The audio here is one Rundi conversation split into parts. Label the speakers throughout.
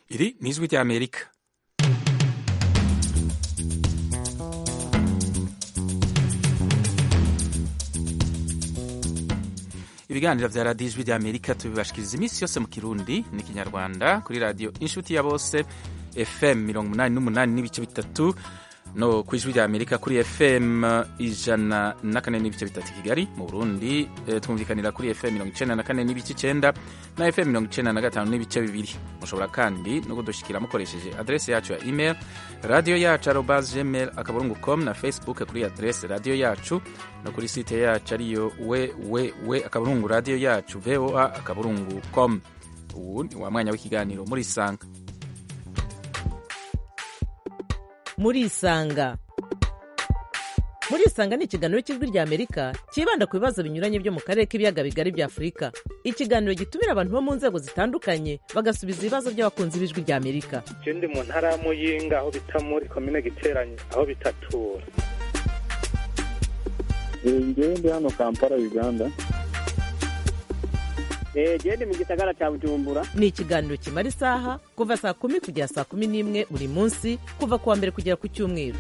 Speaker 1: Iri ni ijwi ry'Amerika ibiganiro vya radiyo ijwi ry'Amerika tubibashikiriza iminsi yose mu kirundi n'ikinyarwanda kuri radiyo inshuti ya bose fm mirongo umunani n'umunani n'ibice bitatu no ku ijwi rya amerika kuri fm ijana na kane n'ibice bitatu kigali mu burundi e, twumvikanira kuri fm mirongo icenda na kane n'ibice icenda na fm mirongo icenda na gatanu n'ibice bibiri mushobora kandi no kudushikira mukoresheje adrese yacu ya email radio yacu arobas gmail akaburungu com na facebook kuri adrese radio yacu no kuri site yacu ariyo www akaburungu radio yacu voa akaburungu com ubu ni wa mwanya w'ikiganiro muri sanga
Speaker 2: murisanga murisanga ni ikiganiro cy'ijwi rya amerika cyibanda ku bibazo binyuranye byo mu karere k'ibiyaga bigari bya afurika ikiganiro gitumira abantu bo mu nzego zitandukanye bagasubiza ibibazo by'abakunzi b'ijwi rya amerika
Speaker 3: je ndi mu ntara ya muyinga aho bita muri komine giteranye aho bitatura
Speaker 4: ngewe ndi hano kampala uganda
Speaker 5: genda mu gisagara cya bujumbura
Speaker 2: ni ikiganiro kimara isaha kuva saa kumi kugera saa kumi n'imwe buri munsi kuva ku wa mbere kugera ku cyumweru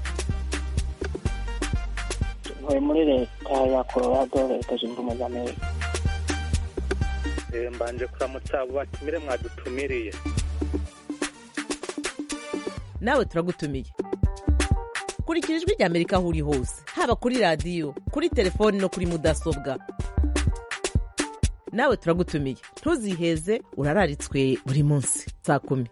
Speaker 5: ntuye muri leta ya colorado leta zunze ubumwe za amerika
Speaker 3: Eh, mbanje kuramutsa abo batumire mwadutumiriye
Speaker 2: nawe turagutumiye kurikira ijwi rya amerika aho uri hose haba kuri radiyo kuri telefoni no kuri mudasobwa nawe turagutumiye ntuziheze urararitswe buri munsi saa kumi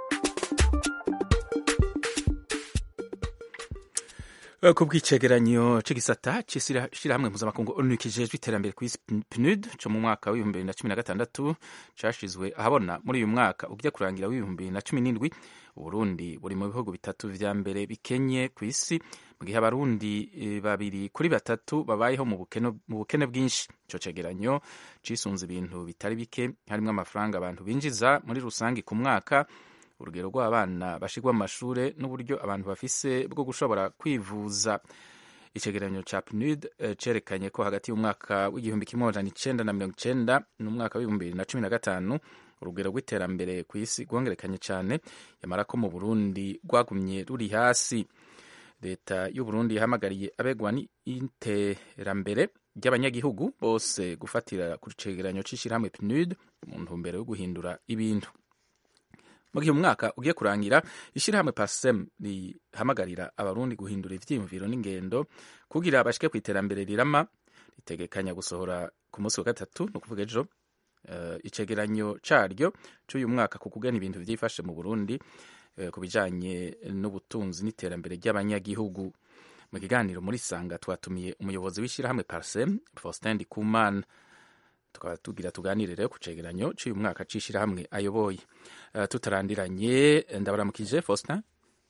Speaker 1: ku bw'icegeranyo c'igisata c'ishirahamwe mpuzamakungu onu kijejwe iterambere kw'isi pnud co mu mwaka w'ibihumbi bibiri na cumi na gatandatu cashizwe ahabona muri uyu mwaka ujya kurangira w'ibihumbi bibiri na cumi n'indwi uburundi buri mu bihugu bitatu vya mbere bikenye kw'isi mu gihe abarundi e, babiri kuri batatu babayeho mu bukene, mu bukene bwinshi ico cegeranyo cisunze ibintu bitari bike harimwo amafaranga abantu binjiza muri rusangi ku mwaka urugero rw'abana bashirwa mu mashure n'uburyo abantu bafise bwo gushobora kwivuza icegeranyo ca PNUD eh, cerekanye ko hagati y'umwaka w'igihumbi kimwe amajana icenda na mirongo icenda n'umwaka w'ibihumbi bibiri na cumi na gatanu urugero rw'iterambere kw'isi rwongerekanye cane yamara ko mu Burundi rwagumye ruri hasi leta y'u Burundi yahamagariye abegwa n'iterambere ry'abanyagihugu bose gufatira ku cegeranyo c'ishirahamwe PNUD mu ntumbero yo guhindura ibintu mu gihe umwaka ugiye kurangira ishyirahamwe pasem rihamagarira abarundi guhindura ivyiyumviro n'ingendo kugira bashike ku iterambere rirama ritegekanya gusohora ku munsi wa gatatu ni ukuvuga ejo uh, icegeranyo caryo c'uyu mwaka ku kugena ibintu vyifashe mu burundi uh, ku bijanye n'ubutunzi n'iterambere ry'abanyagihugu mu kiganiro muri sanga twatumiye umuyobozi w'ishyirahamwe parsem faustin ndikumana tukaba tugira tuganire rero ku cegeranyo c'uyu mwaka c'ishirahamwe ayoboye uh, tutarandiranye ndabaramukije Faustin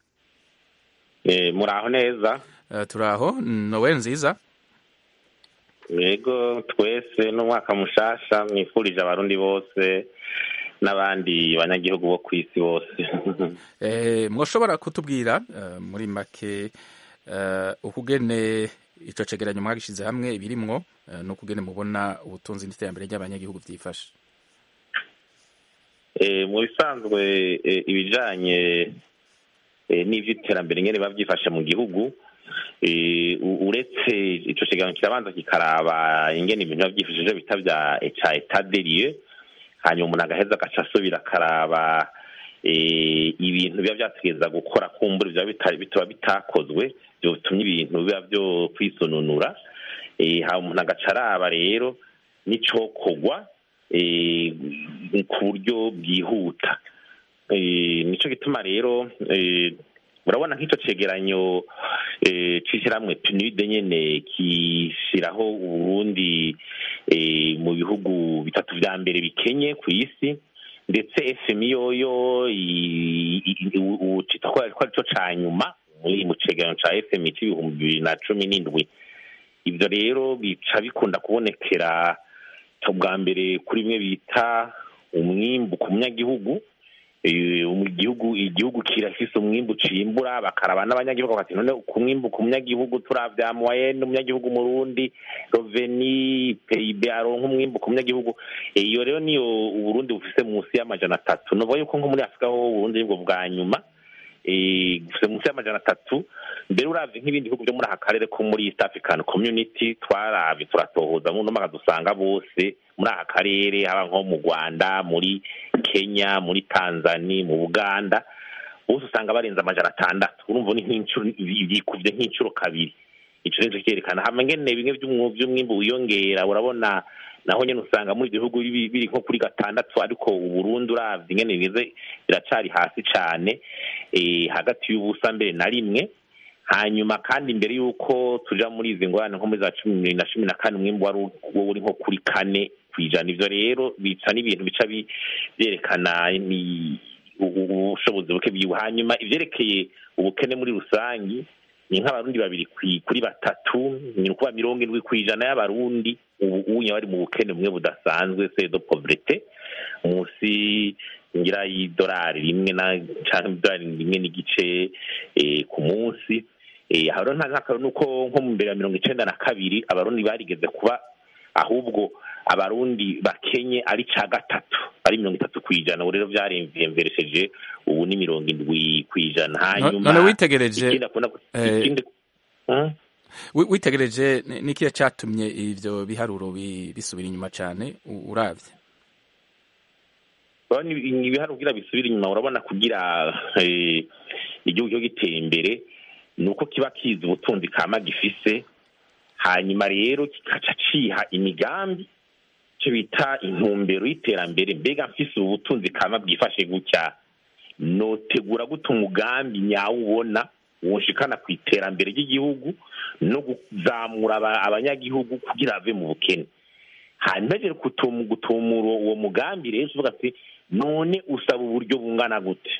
Speaker 6: eh muraho neza
Speaker 1: uh, turaho nowe nziza
Speaker 6: yego twese n'umwaka mushasha mwifurije abarundi bose n'abandi banyagihugu bo ku isi bose
Speaker 1: eh mwoshobora kutubwira uh, muri make uh, ukugene ico cegeranyo mwagishize hamwe ibirimwo uh, n'ukugene mubona ubutunzi n'iterambere ry'abanyagihugu vyifashe
Speaker 6: eh mu bisanzwe eh, ibijanye eh, n'ivy'iterambere nyene biba vyifashe mu gihugu eh, uretse ico cegeranyo kirabanza kikaraba ingene ibintu biba vyifashije bita vya ca etat des lieux hanyuma umuntu agaheza agaca asubira akaraba ibintu biba vyategereza gukora kumbura biba bitaba bitakozwe vyotumye ibintu biba vyo kwisununura hama umuntu agaca araba rero n'icokorwa ku buryo bwihuta nico gituma rero urabona nk'ico cegeranyo c'ishyirahamwe PNUD nyene kishyiraho uburundi mu bihugu bitatu vya mbere bikenye ku isi ndetse fmi yoyo ucita ko arico ca nyuma mu cegeranyo ca fmi c'ibihumbi bibiri na cumi n'indwi ivyo rero bica bikunda kubonekera bwa mbere kuri bimwe bita umwimbu ku munyagihugu Eh, mu gihugu igihugu kirafise umwimbu cimbura bakaraba n'abanyagihugu bati none ku mwimbu ku munyagihugu turavya moyenne umunyagihugu murundi roveni pib aronka umwimbu ku munyagihugu Eh, iyo rero niyo uburundi bufise munsi y'amajana atatu novuga yuko nko muri afurika ho uburundi nibwo bwa nyuma eh, bufise munsi y'amajana atatu mbere uravye nk'ibindi bihugu vyo muri aka karere ko muri east african community twaravye turatohoza muno maka dusanga bose muri aka karere haba nko mu rwanda muri kenya muri tanzania mu buganda bose usanga barenze amajana atandatu urumva ni nk'incuro yikuvye nk'incuro kabiri ico nico cyerekana hama ngene bimwe vy'umwu- vy'umwimbu wiyongera urabona naho nyene usanga muri ivyo bihugu biri biri nko kuri gatandatu ariko uburundi uravye ingene bimeze biracari hasi cane eh, hagati y'ubusa mbere na rimwe hanyuma kandi mbere y'uko tuja muri izi ngorane nko muri za cumi na cumi na kane umwimbu wari wo uri nko kuri kane kw'ijana ivyo rero bica n'ibintu bica bi- vyerekana ni- u- u- ubushobozi buke bwiwe hanyuma ivyerekeye ubukene muri rusangi ni nk'abarundi babiri kwi- kuri batatu ni ukuba mirongo indwi kw'ijana y'abarundi ubu unye bari mu bukene bumwe budasanzwe se de pauvreté munsi ngira y'idolari rimwe na canke idolari rimwe n'igice eh, ku munsi eh, aho rero nta nk'akarero nuko nko mu mbere ya mirongo icenda na kabiri abarundi barigeze kuba ahubwo abarundi bakenye ari ca gatatu ari mirongo itatu kw'ijana ubu rero vyaremvyeresheje ubu ni mirongo indwi kw'ijana hanyuma
Speaker 1: none witegereje
Speaker 6: ikindi akunda
Speaker 1: eh,
Speaker 6: ikindi Hmm?
Speaker 1: wi- witegereje ni- nikihe catumye ivyo biharuro bi- bisubira inyuma cane u- uravye
Speaker 6: urabona ibi- ibiharuro kugira bisubire inyuma urabona kugira eh, igihugu cyo gitera imbere ni uko kiba kizi ubutunzi kama gifise hanyuma rero kikaca ciha imigambi icyo bita intumbero y'iterambere mbega mfise ubu butunzi kama bwifashe gutya notegura gute umugambi nyawubona wunshikana ku iterambere ry'igihugu no kuzamura aba- abanyagihugu kugira bave mu bukene hanyuma rero kutum- gutumura uwo mugambi rero uvuga ati none usaba uburyo bungana gute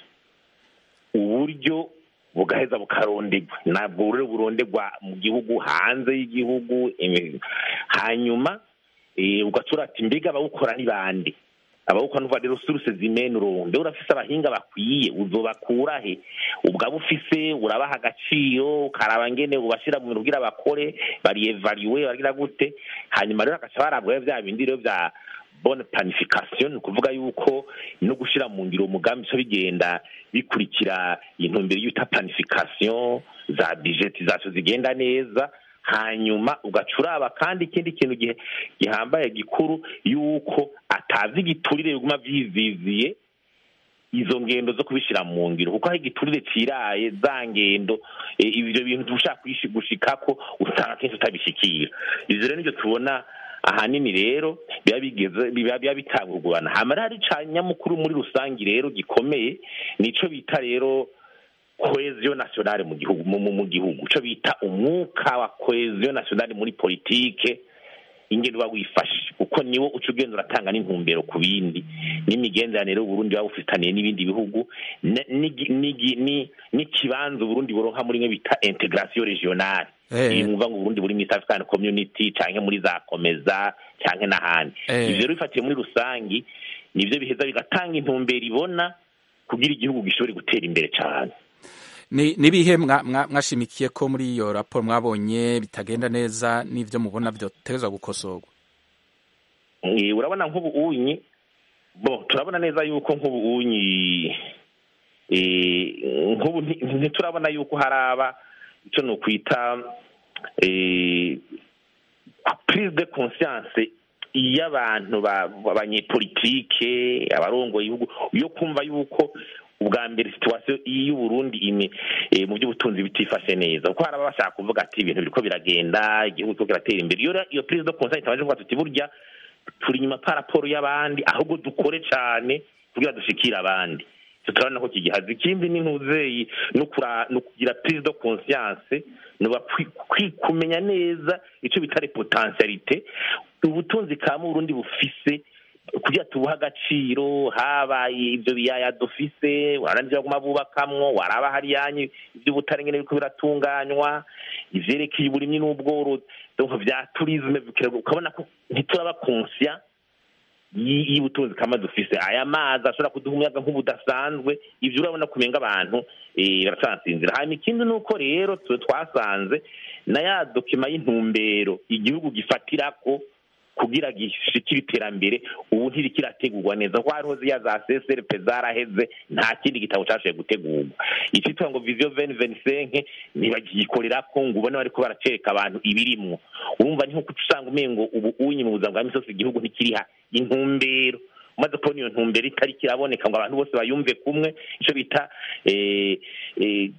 Speaker 6: uburyo bugaheza bukarondegwa ntabwo rero burondegwa mu gihugu hanze y'igihugu imi- hanyuma eh, ugatura ati mbega abawukora ni bande abawukora nuva rero suruse zimene uronde urafise abahinga bakwiye uzobakura he ubwaba ufise urabaha agaciro ukaraba ngene ubashira mu bintu kugira bakore bariyevariwe bagira gute hanyuma rero agaca barabwa vya bindi rero vya bonne planification ni ukuvuga yuko no gushira mu ngiro umugambi bica bigenda bikurikira intumbero y'uta planification za budgetisation zigenda neza hanyuma ugaca uraba kandi ikindi kintu gihe gihambaye gikuru yuko atazi igiturire biguma vyiziziye izo ngendo zo kubishira mu ngiro kuko aho igiturire ciraye za ngendo eh, ivyo bintu ushaka kuyishi- gushikako usanga kenshi utabishikira ivyo rero nivyo tubona ahanini rero biba bigeze biba biba bitangurwana hamara hari ca nyamukuru muri rusangi rero gikomeye nico bita rero cohesion nationale mu gihugu mu, mu, mu gihugu ico bita umwuka wa cohesion nationale muri politike ingene uba wifashe kuko niwo uca ugenda uratanga n'intumbero ku bindi n'imigenderanire y'uburundi buba bufitaniye n'ibindi bihugu ne- n'igi- n'igi- ni- n'ikibanza uburundi buronka muri mwe bita integration regionale
Speaker 1: Eh.
Speaker 6: iyi mwumva ngo uburundi buri muri East African community canke muri za komeza canke n'ahandi
Speaker 1: Eh.
Speaker 6: ivyo rero bifatiye muri rusangi nivyo biheza bigatanga intumbero ibona kugira igihugu gishobore gutera imbere cane
Speaker 1: ni nibihe mwa- mwa- mwashimikiye ko muri iyo raporo mwabonye bitagenda neza n'ivyo mubona vyotegezwa gukosorwa
Speaker 6: Eh, urabona nk'ubu unyi bo turabona neza yuko nk'ubu unyi eh, nk'ubu nti- ntiturabona yuko haraba ico nokwita eh, prise de conscience y'abantu ba- abanyepolitike abarongoye igihugu yo kumva yuko ubwa mbere situation y'uburundi imi eh, mu by'ubutunzi bitifashe neza kuko hari ababa bashaka kuvuga ati ibintu biriko biragenda igihugu kiriko kiratera imbere iyo rero iyo prise de conscience itabaje kuvuga tuti burya turi inyuma pa raporo y'abandi ahubwo dukore cane kugira dushikire abandi Ico turabona ko kigihaza ikindi ni ntuzeyi no kura- no kugira prise de conscience nuba kumenya neza ico bita potentialite ubutunzi kama uburundi bufise kugira tubuhe agaciro habaye ibyo biyaya dufise warana ivyo baguma bubakamwo waraba hariyanyu ivy'ubutare ngene biriko biratunganywa ivyerekeye uburimyi n'ubworozi donc vya tourisme ukabona ko ntituraba conscient y- y'ubutunzi kama dufise aya mazi ashobora kuduha umuyaga nk'ubudasanzwe ivyo urabona kumenga abantu eh, baracansinzira hanyuma ikindi ni uko rero twe twasanze na ya dokima y'intumbero igihugu gifatirako kugira gishikire iterambere ubu ntirikirategurwa neza kuko hariho ziya za CSRP zaraheze nta kindi gitabo cashoboye gutegurwa icitwa ngo vision 2025 ntibagikorerako ngo ubone bariko baracereka abantu ibirimwo urumva ni nko usanga umengo ubu unyi mu buzima bwa misi yose igihugu ntikiriha intumbero umaze kubona iyo ntumbero itari kiraboneka ngo abantu bose bayumve kumwe ico bita eh, eh,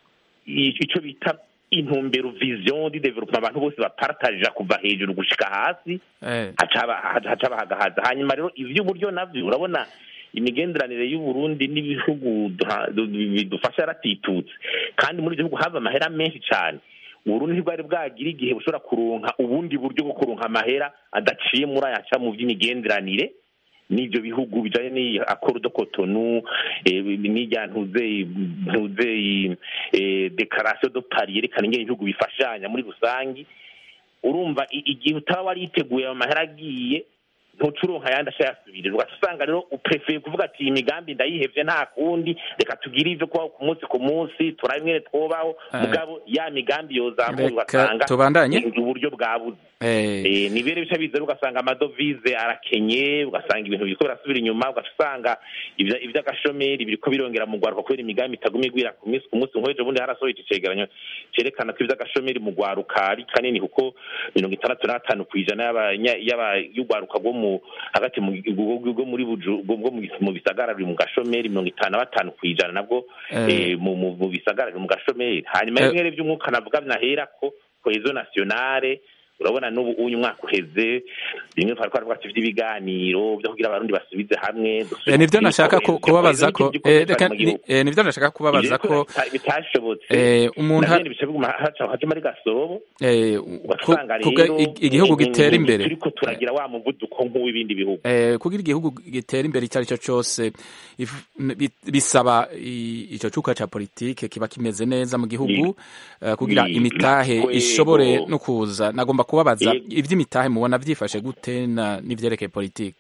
Speaker 6: ico bita intumbero vision di development abantu bose bapartaja kuva hejuru gushika hasi
Speaker 1: Eh,
Speaker 6: hacaba hacaba hagahaza hanyuma rero ivy'uburyo navyo urabona imigenderanire y'uburundi n'ibihugu duha- du- bidufasha yaratitutse kandi muri ivyo bihugu hava amahera menshi cane uburundi ntibwari bwagira igihe bushobora kuronka ubundi buryo bwo kuronka amahera adaciye muri ayaca mu vy'imigenderanire n'ivyo bihugu bijanye n'iyi accord de Cotonou eh, n'irya ntuze ntuze eh, declaration de Paris yerekana ingene ibihugu bifashanya muri rusangi urumva i- igihe utaba wariteguye ayo mahera agiye ntucuronka ayandi ashayasubirira ugaca usanga rero uprefeye kuvuga ati iyi migambi ndayihevye nta kundi reka tugire ivyo kubaho ku munsi ku munsi turabe ingene twobaho
Speaker 1: Eh.
Speaker 6: mugabo ya migambi yozamura
Speaker 1: Reka
Speaker 6: ugasanga
Speaker 1: tubandanye.
Speaker 6: ni uburyo bwabuze
Speaker 1: eh,
Speaker 6: Eh, ni bere bica biza rero ugasanga amadovize arakenye ugasanga ibintu biriko birasubira inyuma ugaca usanga ivya- ivy'agashomeri biriko birongera mu rwaruka kubera imigambi itaguma igwira ku minsi ku munsi nk'ejo bundi harasohoye iki cegeranyo cerekana ko ivy'agashomeri mu rwaruka ari kanini kuko mirongo itandatu na gatanu kw'ijana y'abanya- y'aba- y'urwaruka rwo mu hagati mu rwo rwo muri buju rwo mu mu bisagara ruri mu gashomeri mirongo itanu na batanu kw'ijana nabwo
Speaker 1: Eh.
Speaker 6: eh, mu mu- mu bisagara ruri mu gashomeri hanyuma
Speaker 1: Eh.
Speaker 6: bimwe vy'umwuka navuga nahera ko cohesion nationale urabona n'ubu uyu mwaka uheze bimwe twari twaravuga ati vy'ibiganiro vyo kugira abarundi basubize hamwe
Speaker 1: eh, nivyo nashaka ku- kubabaza ko eh, reka ni-
Speaker 6: ni
Speaker 1: eh, nivyo nashaka kubabaza ko
Speaker 6: bitashobotse
Speaker 1: eh, umuntu
Speaker 6: navyo bica biguma haca haca muri gasobo
Speaker 1: eh, ku-
Speaker 6: ugasanga
Speaker 1: kuga
Speaker 6: rero
Speaker 1: ig- igihugu
Speaker 6: ni-
Speaker 1: gitera
Speaker 6: ni-
Speaker 1: imbere
Speaker 6: turiko turagira wa muvuduko nk'uw'ibindi bihugu
Speaker 1: eh, kugira igihugu gitera imbere icyo ari cyo cyose if- n- bi- bisaba i- ico cuka ca politike kiba kimeze neza mu gihugu eh, kugira
Speaker 6: Ni-
Speaker 1: imitahe
Speaker 6: nakwego.
Speaker 1: ishobore no kuza nagomba kubabaza
Speaker 6: Yego.
Speaker 1: ivy'imitahe mubona vyifashe gute na n'ivyerekeye politike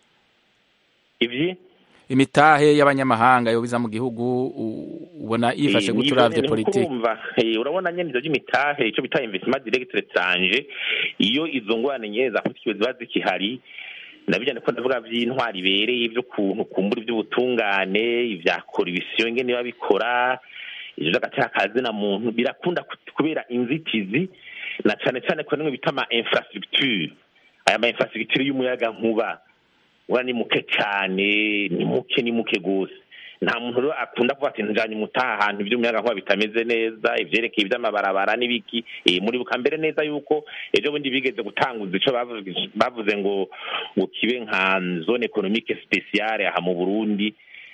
Speaker 6: ivyi
Speaker 1: imitahe y'abanyamahanga yobiza mu gihugu u- ubona yifashe
Speaker 6: Eh,
Speaker 1: gute
Speaker 6: nivyo
Speaker 1: uravye
Speaker 6: nyene
Speaker 1: politike
Speaker 6: kuko urumva, eh, urabona nyene ivyo vy'imitahe ico bita investissement direct étranger iyo izo ngorane nyene za politike ziba zikihari nabijyane ko ndavuga vy'intwari ibereye ivy'ukuntu kumbura ivy'ubutungane ivya koribisiyo ingene biba bikora ivyo vy'agateka kazina muntu birakunda ku- kubera inzitizi na cane cane ko nimwe bita ama infrastructure aya ma infrastructure y'umuyaga nkuba ura ni muke cane ni muke ni muke gose nta muntu rero akunda kuvuga ati njanye mutaha ahantu ivy'umuyaga nkuba bitameze neza ivyerekeye ivy'amabarabara n'ibiki eh, muribuka mbere neza yuko ejo bundi bigeze gutanguza ico bavuze- bavuze ngo ngo kibe nka zone economique spéciale aha mu Burundi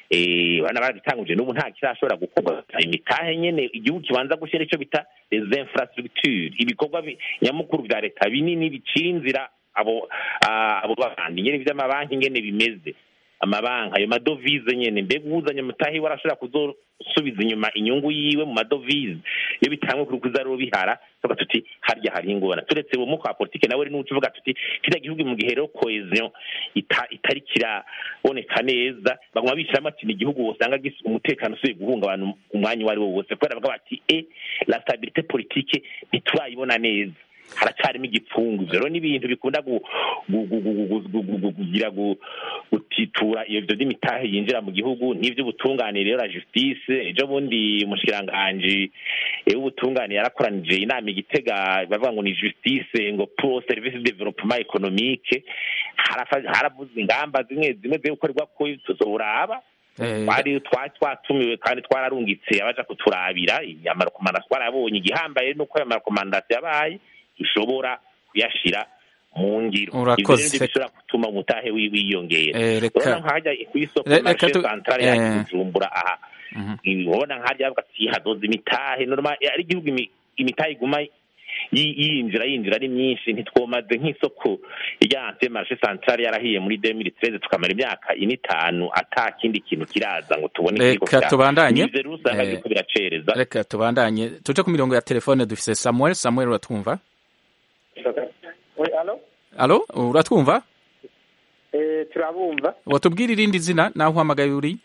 Speaker 6: eh bana baragitanguje n'ubu nta kirashobora gukorwa imitahe nyene igihugu kibanza gushyira ico bita les infrastructures ibikorwa bi- nyamukuru vya leta binini bicira inzira abo ah, abo bandi nyene vy'amabanki ngene bimeze amabanki ayo madovize nyene mbega uwuzanye mutahi we arashobora kuzosubiza inyuma inyungu yiwe mu madovize iyo bitangwe kuri kuza rero bihara tuvuga tuti harya hari ingorane turetse uwo mwuka wa politike nawe nuca uvuga tuti kiriya gihugu mu gihe rero cohesion ita- itari kiraboneka neza baguma bishiramo ati ni igihugu wosanga gis- umutekano usubiye guhungabana umwanya uwo ari wo wose kubera bavuga bati e la stabilité politique ntiturayibona neza haracarimo igipfungu ivyo rero n'ibintu bikunda gu- gu- gu- gu- gu- gu- gu- gu- kugira gu- gutitura iyo vyo vy'imitahe yinjira mu gihugu n'ivy'ubutungane rero la justice ejo bundi umushikiranganji eh, w'ubutungane yarakoranije inama igitega bavuga ngo ni justice ngo pro service de développement économique harafa- haravuzwe ingamba zimwe zimwe zo gukorerwa ko tuzoraba
Speaker 1: Eh,
Speaker 6: twari twari twatumiwe kandi twararungitse abaja kuturabira amarekomandasiyo twarabonye igihambaye nuko ayo marekomandasiyo yabaye dushobora kuyashira mu ngiro
Speaker 1: Urakoze.
Speaker 6: ivyo nivyo bishobora gutuma umutahe wi- wiyongera
Speaker 1: eh,
Speaker 6: urabona
Speaker 1: reka
Speaker 6: nk'ahajya kw'isoko
Speaker 1: Re- reka
Speaker 6: marishe
Speaker 1: tu-
Speaker 6: santare
Speaker 1: eh.
Speaker 6: ya bujumbura aha
Speaker 1: Mhm.
Speaker 6: urabona nk'ahajya bavuga ati hazoza imitahe normal ari igihugu imi- imitahe iguma yi- yinjira yinjira ari myinshi ntitwomaze nk'isoko rya ante marishe santare yarahiye muri 2013 tukamara imyaka ine itanu ata kindi kintu kiraza ngo tubone ikiriko
Speaker 1: Reka
Speaker 6: kira-
Speaker 1: tubandanye.
Speaker 6: Nivyo rero usanga
Speaker 1: Eh,
Speaker 6: biriko biracereza
Speaker 1: reka tubandanye tuje ku mirongo ya telefone dufise samuel samuel uratwumva
Speaker 4: Oui, allô
Speaker 1: alo uratwumva
Speaker 7: Eh, turabumva
Speaker 1: watubwira irindi zina naho uhamagaye uri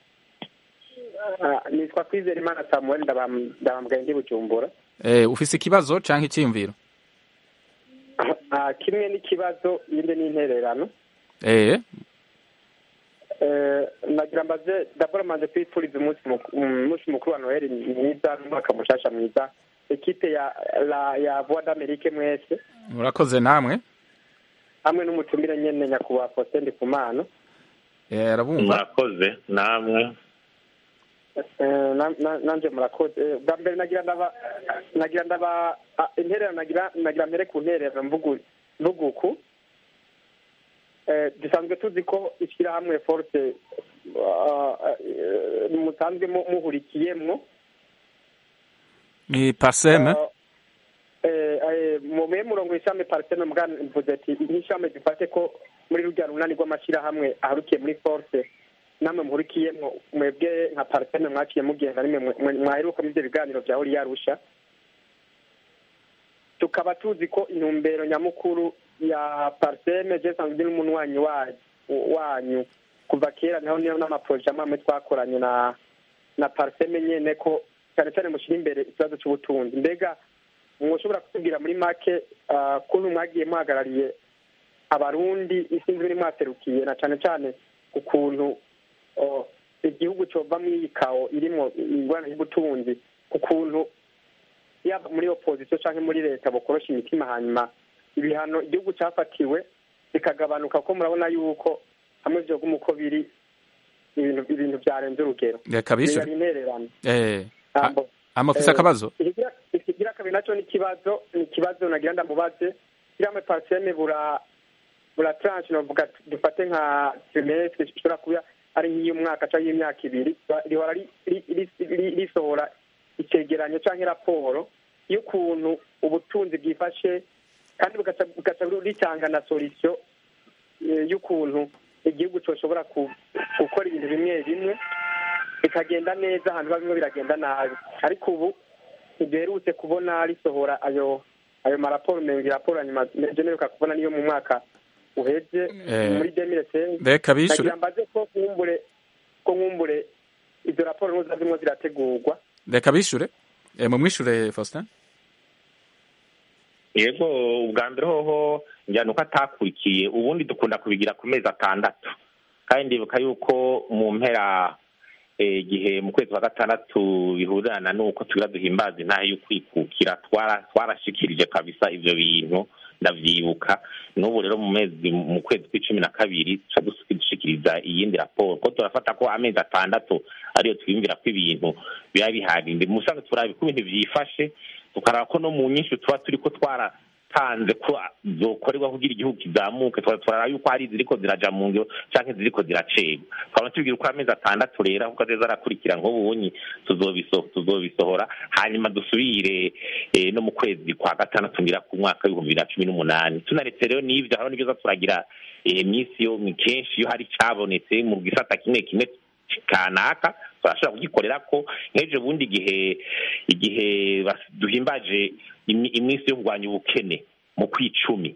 Speaker 7: Ah, nitwa kwizera imana samuel ndabam- ndabambwaye ndi bujumbura
Speaker 1: eh, ufise ikibazo canke icyiyumviro
Speaker 7: Ah, kimwe n'ikibazo yindi n'intererano
Speaker 1: eh,
Speaker 7: Eh, nagira mbaze dabora manje kwifuriza umunsi muku- umunsi mukuru wa noheli mwiza n'umwaka mushasha mwiza ekipe ya la ya voix d'amerique mwese
Speaker 1: murakoze namwe
Speaker 7: hamwe n'umutumire nyene nyakubahwa faustin ndikumana
Speaker 1: eh, arabumva
Speaker 6: murakoze namwe
Speaker 7: Eh, na- na- nanje murakoze Eh, bwa mbere nagira ndaba nagira ndaba ah, intererano nagira nagira mbere ku ntererano mvugu mvuga uku Eh, dusanzwe tuzi ko ishyirahamwe force ah, eh, musanzwe mu- muhurikiyemwo
Speaker 1: ni paseme
Speaker 7: Eh, eh, mu me murongo ishami parseme mbwa mvuze ati nk'ishami dufate ko muri rurya runani rw'amashyirahamwe aharukiye muri force namwe muhurikiyemwo mwebwe nka parseme mwaciye mugenda nimwe mwe- mwe- mwaheruka muri ibyo biganiro bya horiya arusha tukaba tuzi ko intumbero nyamukuru ya parseme je sanzwe ndi n'umunywanyi wa- wanyu kuva kera naho niyo n'amaproje amwe amwe twakoranye na na parseme nyene ko cyane cyane mushyira imbere ikibazo cy'ubutunzi mbega mwoshobora kutubwira muri make ah, kuntu mwagiye muhagarariye abarundi isinzi biri mwaserukiye na cyane cyane ukuntu oh, igihugu cova muri iyi kawo irimo ingorane y'ubutunzi ku kuntu yaba muri opozisiyo cyangwa muri leta bukorosha imitima hanyuma ibihano igihugu cyafatiwe bikagabanuka kuko murabona yuko hamwe vyoguma uko biri ibintu ibintu byarenze urugero
Speaker 1: reka bishure
Speaker 7: Yari intererano
Speaker 1: eh,
Speaker 7: Ambo.
Speaker 1: amafise
Speaker 7: Eh,
Speaker 1: akabazo
Speaker 7: ikigira- ikigira kabiri nacyo ni ikibazo ni ikibazo nagira ndamubaze kiriya pariseme bura bura tranche novuga dufate nka trimestre ishobora kuba ari nk'iy'umwaka cyangwa y'imyaka ibiri rihora ri- ri- ri- ri- risohora icegeranyo cyangwa raporo y'ukuntu ubutunzi bwifashe kandi bugaca bugaca ritanga na solution eh, y'ukuntu igihugu cyoshobora ku- gukora ibintu bimwe bimwe bikagenda neza ahantu biba bimwe biragenda nabi ariko ubu ntiduherutse kubona risohora ayo ayo maraporo menga raporo nyuma mperuka kubona niyo mu mwaka uheze
Speaker 1: Eh,
Speaker 7: muri demire
Speaker 1: reka bishure
Speaker 7: nagira mbaze ko nkumbure ko nkumbure izo raporo nuza zimwe zirategurwa
Speaker 1: reka bishure eh, mumwishure Faustin
Speaker 6: yego ubwa mbere hoho njyana uko atakurikiye ubundi dukunda kubigira ku mezi atandatu kandi ndibuka yuko mu mpera eh, igihe mu kwezi kwa gatandatu bihurirana n'uko tugira duhimbaza intahe y'ukwikukira twara- twarashikirije kabisa ivyo bintu ndavyibuka n'ubu rero mu mezi mu kwezi kw'icumi na kabiri tuca dusi- dushikiriza iyindi raporo ko turafata ko amezi atandatu ariyo twiyumvira ko ibintu biba biharinde musanzwe turaba uko ibintu vyifashe tukaraba ko no mu nyinshi tuba turiko twaratanze ko zokorerwa kugira igihugu kizamuke tukaba turaraba yuko hari iziriko ziraja mu ngiro canke ziriko ziracegwa twaba tubwira uko amezi atandatu rero kuko azoza arakurikira nk'ubunyi tuzobiso- tuzobisohora hanyuma dusubire eh, no mu kwezi kwa gatandatu ngira ku mwaka w'ibihumbi bibiri na cumi n'umunani tunaretse rero n'ivyo hariho n'ivyo za turagira eh, minsi yo ni kenshi iyo hari cabonetse mu gisata kimwe kimwe kanaka turashobora kugikorera ko nk'ejo bundi igihe igihe bas- duhimbaje imi- iminsi yo kurwanya ubukene mu kwicumi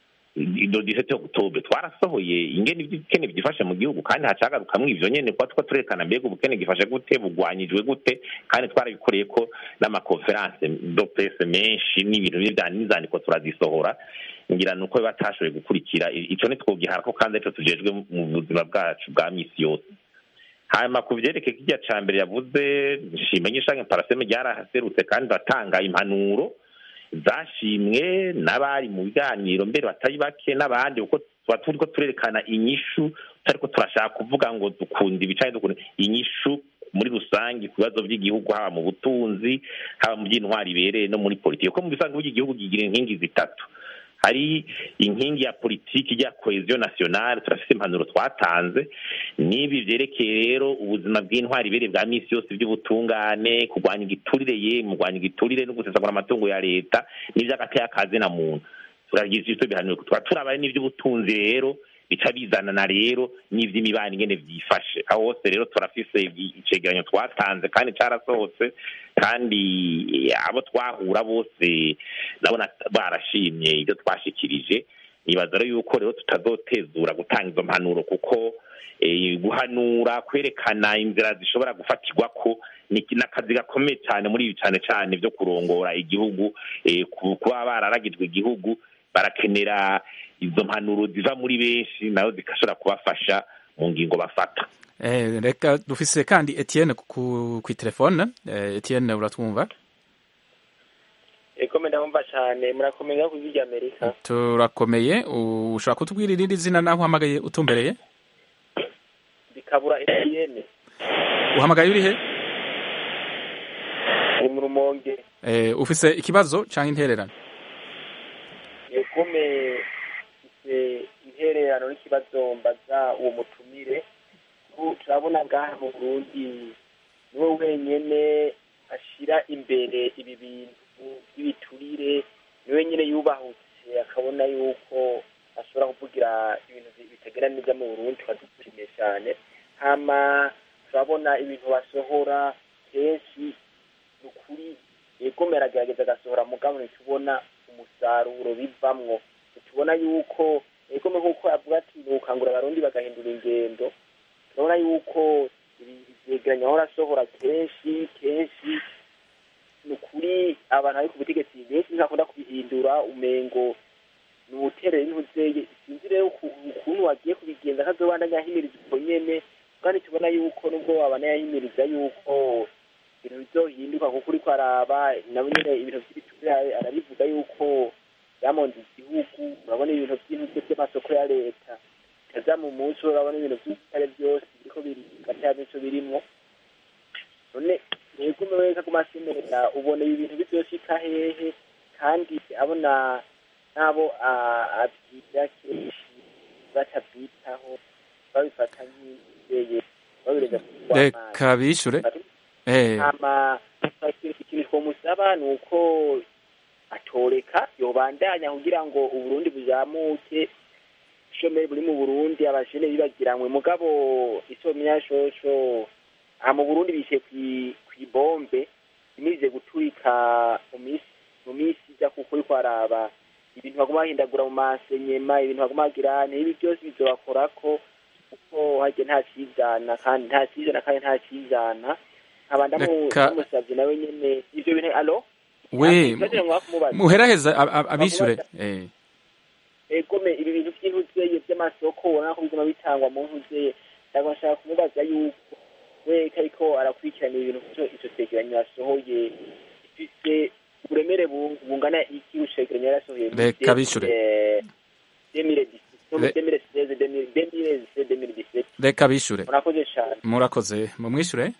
Speaker 6: do disete oktobre twarasohoye ingene iby'ubukene byifashe mu gihugu kandi hacagarukamwo ivyo nyene kuba two turerekana mbega ubukene gifashe gute bugwanyijwe gute kandi twarabikoreye ko n'amakonferanse do presse menshi n'ibintu bivya n'izandiko turazisohora ngira nuko batashoboye gukurikira I- ico ntitwogiharako kandi arico tujejwe mu buzima bwacu bwa misi yose hanyuma ku vyerekeye kirya ca mbere yavuze nshimenya ishange paraseme ryarahaserutse kandi batanga impanuro zashimwe n'abari mu biganiro mbere batari bake n'abandi kuko tuba turiko turerekana inyishu tutariko turashaka kuvuga ngo dukunda ibi canke dukunda inyishu muri rusange ku bibazo by'igihugu haba mu butunzi haba mu by'intwari ibereye no muri politiki kuko mu bisanzwe burya igihugu kigira inkingi zitatu hari inkingi ya politiki ijya cohesion nationale turafite impanuro twatanze n'ibi vyerekeye rero ubuzima bw'intwari ibere bwa misi yose by'ubutungane kurwanya igiturire ye mu kurwanya igiturire no gusesagura amatungo ya leta n'ivy'agateye akazi na muntu turagize ivyo bihanuro tukaba turabaye n'ivy'ubutunzi rero bica bizanana rero n'ivy'imibano ingene vyifashe aho hose rero turafise icegeranyo twatanze kandi carasohotse kandi abo twahura bose ndabona barashimye ibyo twashikirije nibaza rero yuko rero tutazotezura gutanga izo mpanuro kuko eh, guhanura kwerekana inzira zishobora gufatirwa ko ni ni akazi gakomeye cyane muri ibi cyane cyane byo kurongora igihugu eh, ku- kuba bararagijwe igihugu barakenera izo mpanuro ziva muri benshi nayo zigashobora kubafasha mu ngingo bafata
Speaker 1: Eh, reka dufise kandi Etienne ku ku telefone eh, Etienne uratwumva
Speaker 8: ego ndabumva cyane murakomeye ku ijwi ry'amerika
Speaker 1: turakomeye ushobora kutubwira irindi zina naho uhamagaye utumbereye
Speaker 8: bikabura etiyene
Speaker 1: uhamagaye urihe
Speaker 8: ni mu rumonge
Speaker 1: eh, ufise ikibazo canke intererano
Speaker 8: egome ifite intererano n'ikibazo mbaza uwo mutumire ubu turabona ngaha mu burundi niwe wenyene ashira imbere ibi bintu by'ibiturire niwe nyine yubahutse akabona yuko ashobora kuvugira ibintu bi- bitagenda neza mu burundi tukadushimiye cyane hama turabona ibintu basohora kenshi ni ukuri egome aragerageza agasohora mugabo ntitubona umusaruro bivamwo ntitubona yuko egome nk'uko avuga ati ni ukangura abarundi bagahindura ingendo turabona yuko ibi- ivyegeranyo ahora asohora kenshi kenshi ni ukuri abantu bari ku butegetsi benshi ntibakunda kubihindura umengo ni ubuterere n'intuzeye sinzi rero uku- ukuntu wagiye kubigenza kazobandanya ahimiriza ubwo nyene kandi tubona yuko nubwo wabana yahimiriza yuko ibintu bizohinduka kuko uriko araba nabo nyene ibintu vy'ibiturire arabivuga yuko byamonze igihugu urabona ibintu by'intutse by'amasoko ya leta kaza mu munsi urabona ibintu by'ibitare byose biriko birika cya mico birimwo none nigume weka ku masemerera ubona ibi bintu bizoshika hehe kandi abona n'abo ah, abwira kenshi batabyitaho babifata nk'ibizeye babireza
Speaker 1: reka bishure eh,
Speaker 8: hama ikintu twomusaba ni uko atoreka yobandanya kugira ngo uburundi buzamuke ubushomeri buri mu burundi abajene bibagiranywe mugabo isomya shosho aha mu burundi bishe kwi- kw'ibombe imize guturika mu misi mu misi ija kuko uriko araba ibintu baguma bahindagura mu masenyema ibintu baguma bagira n'ibi byose bizobakorako kuko harya nta cizana kandi nta cizana kandi nta cizana nkaba ndamu-
Speaker 1: Reka-
Speaker 8: ndamusavye nawe nyene ivyo bintu alo
Speaker 1: we
Speaker 8: Ikibazo mwaka kumubaza.
Speaker 1: muheraheza ab- ab- abishure eh,
Speaker 8: egome ibi bintu by'intuzeye by'amasoko ubona ko biguma bitangwa mu ntuzeye ntabwo nshaka kumubaza yuko we ko ariko arakurikirana ibintu byo icyo cegeranyo yasohoye gifise uburemere bu- bungana iki icegeranyo yarasohoye muri
Speaker 1: Reka bishure.
Speaker 8: eh, 2017,
Speaker 1: Re-
Speaker 8: 2016, 2016, 2017.
Speaker 1: reka bishure
Speaker 8: murakoze cyane
Speaker 1: murakoze mumwishure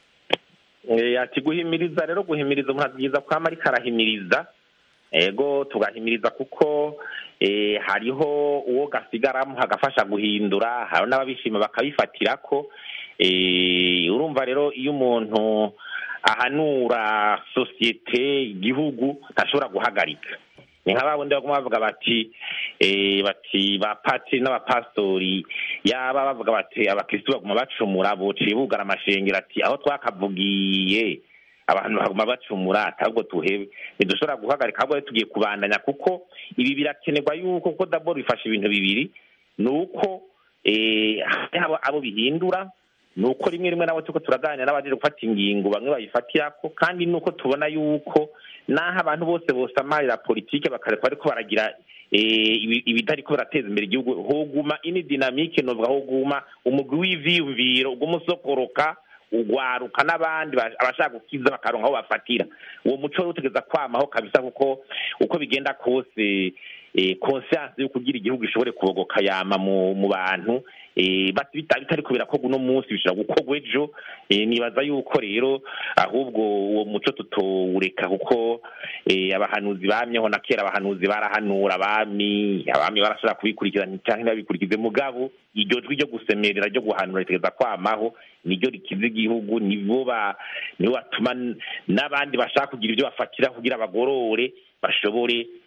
Speaker 6: Eh, ati guhimiriza rero guhimiriza umuntu abyiza kwama ariko arahimiriza ego tugahimiriza kuko eh, hariho uwo gasigaramo hagafasha guhindura hari n'ababishima bakabifatirako eh, urumva rero iyo umuntu ahanura sosiyete igihugu ntashobora guhagarika ni nka babundi baguma bavuga bati eh, bati ba patiri n'abapastori yaba bavuga bati abakristu baguma bacumura bociye bugara amashengero ati aho twakavugiye abantu baguma bacumura atabwo tuhebe ntidushobora guhagarika ahubwo rero tugiye kubandanya kuko ibi birakenerwa yuko kuko daboro bifasha ibintu bibiri ni uko eh, hariho abo- abo bihindura ni uko rimwe rimwe nabo turiko turaganira n'abaje gufata ingingo bamwe bayifatirako kandi ni uko tubona yuko naho abantu bose bosamarira politike bakareka bariko baragira eh, ibi- ibitariko birateza imbere igihugu hoguma ini dinamike novuga hoguma umugwi w'ivyiyumviro uguma ugwaruka n'abandi ba- abashaka gukiza bakaronka aho bafatira uwo muco rero utegeza kwamaho kabisa kuko uko bigenda kose eh, conscience yo kugira igihugu ishobore kubogoka yama mu mu bantu eh, bati bita- bitariko birakorwa uno munsi bishobora gukorwa ejo eh, nibaza yuko rero ahubwo uwo muco tutowureka kuko eh, abahanuzi bamyeho na kera abahanuzi barahanura abami abami barashobora kubikurikirana cyangwa ntibabikurikize mugabo iryo jwi ryo gusemerera ryo guhanura ritegeza kwamaho niryo rikiza igihugu nibo ba nibo batuma n- n'abandi bashaka kugira ibyo bafatira kugira bagorore bashobore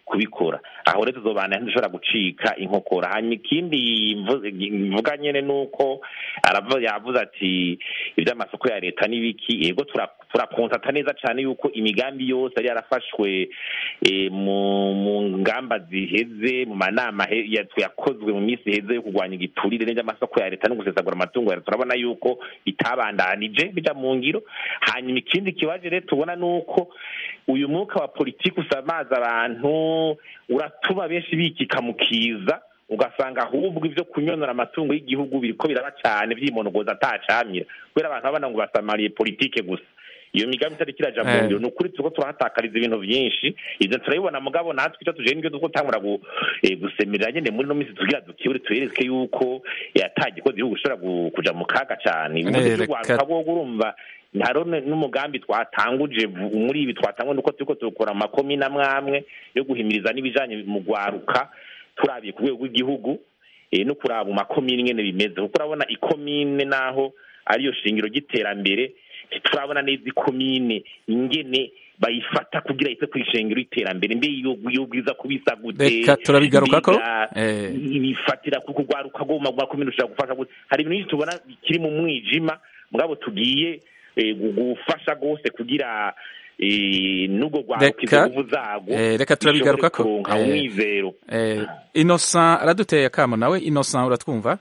Speaker 6: kubikora aho rero tuzobana ntidushobora gucika inkokora hanyuma ikindi mvuga nyene nuko yavuze ati ivy'amasoko ya leta n'ibiki yego turakonsata neza cane yuko imigambi yose yari yarafashwe mu ngamba ziheze mu manama yakozwe mu minsi iheze yo kurwanya igiturire n'ivy'amasoko ya leta no gusesagura amatungo ya leta turabona yuko bitabandanije bija mu ngiro hanyuma ikindi kibaje rero tubona nuko uyu mwuka wa politiki usamaza abantu uratuma benshi bikika mu kiza ugasanga ahubwo ibyo kunyonora amatungo y'igihugu biriko biraba cyane vyimonogoza atacamira kubera abantu babona ngo basamariye politike gusa iyo migambi itari kiraja mu ngiro ni ukuri turiko turahatakariza ibintu vyinshi ivyo turabibona mugabo natwe icyo tuje nivyo duko tangura gusemerera nyene muri no minsi tugira dukibure tuyereke yuko yatagikoze igihugu ushobora kuja mu kaga cane ubundi rwanda urumva haro n'umugambi twatanguje muri ibi twatanguje nuko turiko turukora amakomine amwe amwe yo guhimiriza n'ibijanye mu gwaruka turabiye ku rwego rw'igihugu no kuraba mu makomine ingene bimeze kuko urabona ikomine naho ariyo shingiro ry'iterambere turabona neza ikomine ingene bayifata kugira ise kwishengero iterambere mbe yobwiza kubisa gute
Speaker 1: reka turabigarukako
Speaker 6: bifatira ku kugwaruka go mu makomine ushobora gufasha gute hari ibintu tubona bikiri mu mwijima mugabo tugiye gufasha gose kugira n'ubwo rwaruka inguvu zago
Speaker 1: reka turabigarukako
Speaker 6: umwizero
Speaker 1: innocent araduteye akamo nawe innocent uratwumva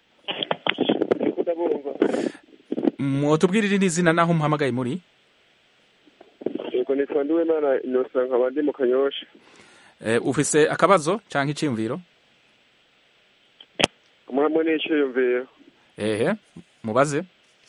Speaker 1: mwotubwirire n'izina naho umuhamagaye muri
Speaker 9: yego nitwa ndiwimana innocent nkaba ndi mu kanyosha
Speaker 1: ufise akabazo canke iciyumviro
Speaker 9: hamwe n'iciyumviro
Speaker 1: ehe mubaze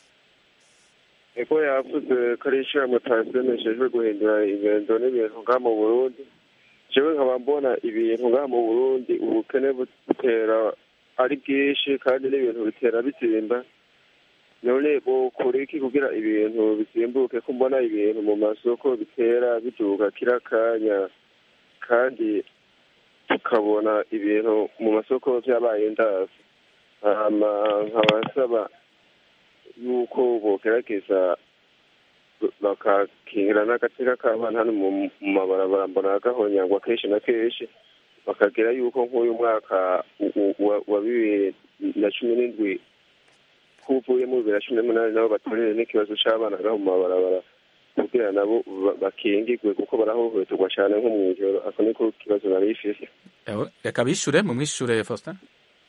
Speaker 9: ego yavuze ko ari ishyirahamwe tasemeshejwe guhindura ingendo n'ibintu ngaha mu burundi jewe nkaba mbona ibintu ngaha mu burundi ubukene butera ari bwinshi kandi n'ibintu bitera bizimba none bokora iki kugira ibintu bisimbuke ko mbona ibintu mu masoko bitera biduga kira kanya kandi tukabona ibintu mu masoko vyabaye ndazi hama nkabasaba yuko bogerageza bakakingira n'agateka k'abana hano mu mabarabara mbona gahonyangwa kenshi na kenshi bakagira yuko nk'uyu mwaka wa bibiri na cumi n'indwi kuvuye mu bibiri na cumi n'umunani nabo batorere n'ikibazo c'abana gaho mu mabarabara kugira nabo bakingigwe kuko barahohoterwa cane nko mw'ijoro ako niko kibazo nari ifise
Speaker 1: reka bishure mu mwishure faustin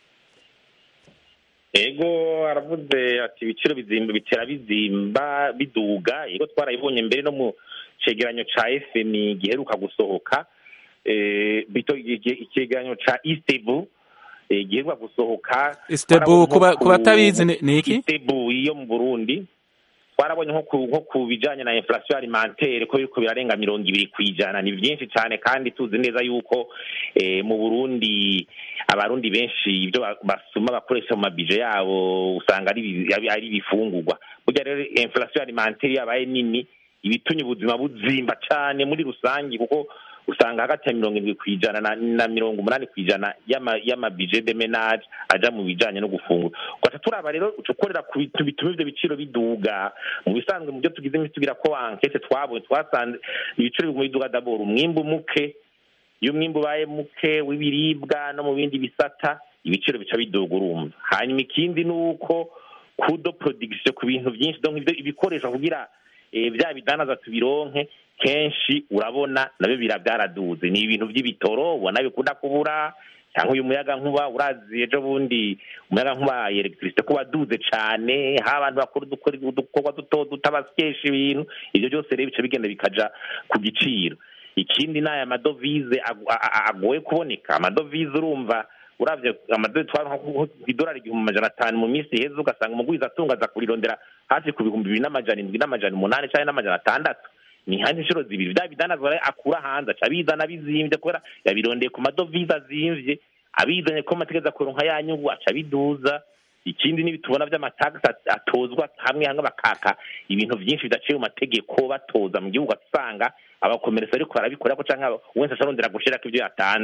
Speaker 6: ego aravuze ati ibiciro bizimba bitera bizimba biduga yego twarayibonye mbere no mu cegeranyo ca fmi giheruka gusohoka icegeranyo ca istebu giheruka gusohoka
Speaker 1: istebu ku batabizi ni iki
Speaker 6: istebu iyo mu burundi twarabonye nko ku bijanye na inflation alimentaire ko biriko birarenga mirongo ibiri kw'ijana ni vyinshi cane kandi tuzi neza yuko mu burundi abarundi benshi ibyo basuma bakoresha mu mabije yabo usanga ari ibifungurwa burya rero inflation alimentaire yabaye nini ibitumye ubuzima buzimba cane muri rusange kuko usanga hagati ya mirongo indwi kw'ijana na mirongo umunani kw'ijana y'amabije de menage aja mu bijanye no gufungura ugaca turaba rero ukorera ku bintu bituma ivyo biciro biduga mu bisanzwe mu byo tugize imisi tugira ko ankete twabonye twasanze ibiciro biguma biduga dabora umwimbu muke iyo umwimbu ubaye muke w'ibiribwa no mu bindi bisata ibiciro bica biduga urumva hanyuma ikindi ni uko kudo production ku bintu byinshi donc ibikoresho kugira bya bidanaza tubironke kenshi urabona nabyo bira byaraduze ni ibintu by'ibitoro ubona bikunda kubura cyangwa uyu muyaga nkuba urazi ejo bundi umuyaga nkuba electricité ko waduze cane ha abantu bakora udukorwa duto duto basyesha ibintu ivyo byose rero bica bigenda bikaja ku giciro ikindi ni aya madovize agoye kuboneka amadovize urumva uravye amadolari twari idolari igihumbi amajana atanu mu minsi iheze ugasanga umugwiza atunga aza kurirondera hafi ku bihumbi bibiri n'amajana indwi n'amajana umunani canke n'amajana atandatu ni handi inshuro zibiri vya bidanazwa akura hanze aca bizana bizimvye kubera yabirondeye ku madovize azimvye abizanye ko amategeko akuronka ya nyungu aca biduza ikindi ni tubona vy'amatagisi atozwa hamwe hamwe bakaka ibintu vyinshi bidaciye mu mategeko batoza mu gihugu asanga abakomeresa ariko barabikora ko canke wese asharondera gushirako ivyo yatanze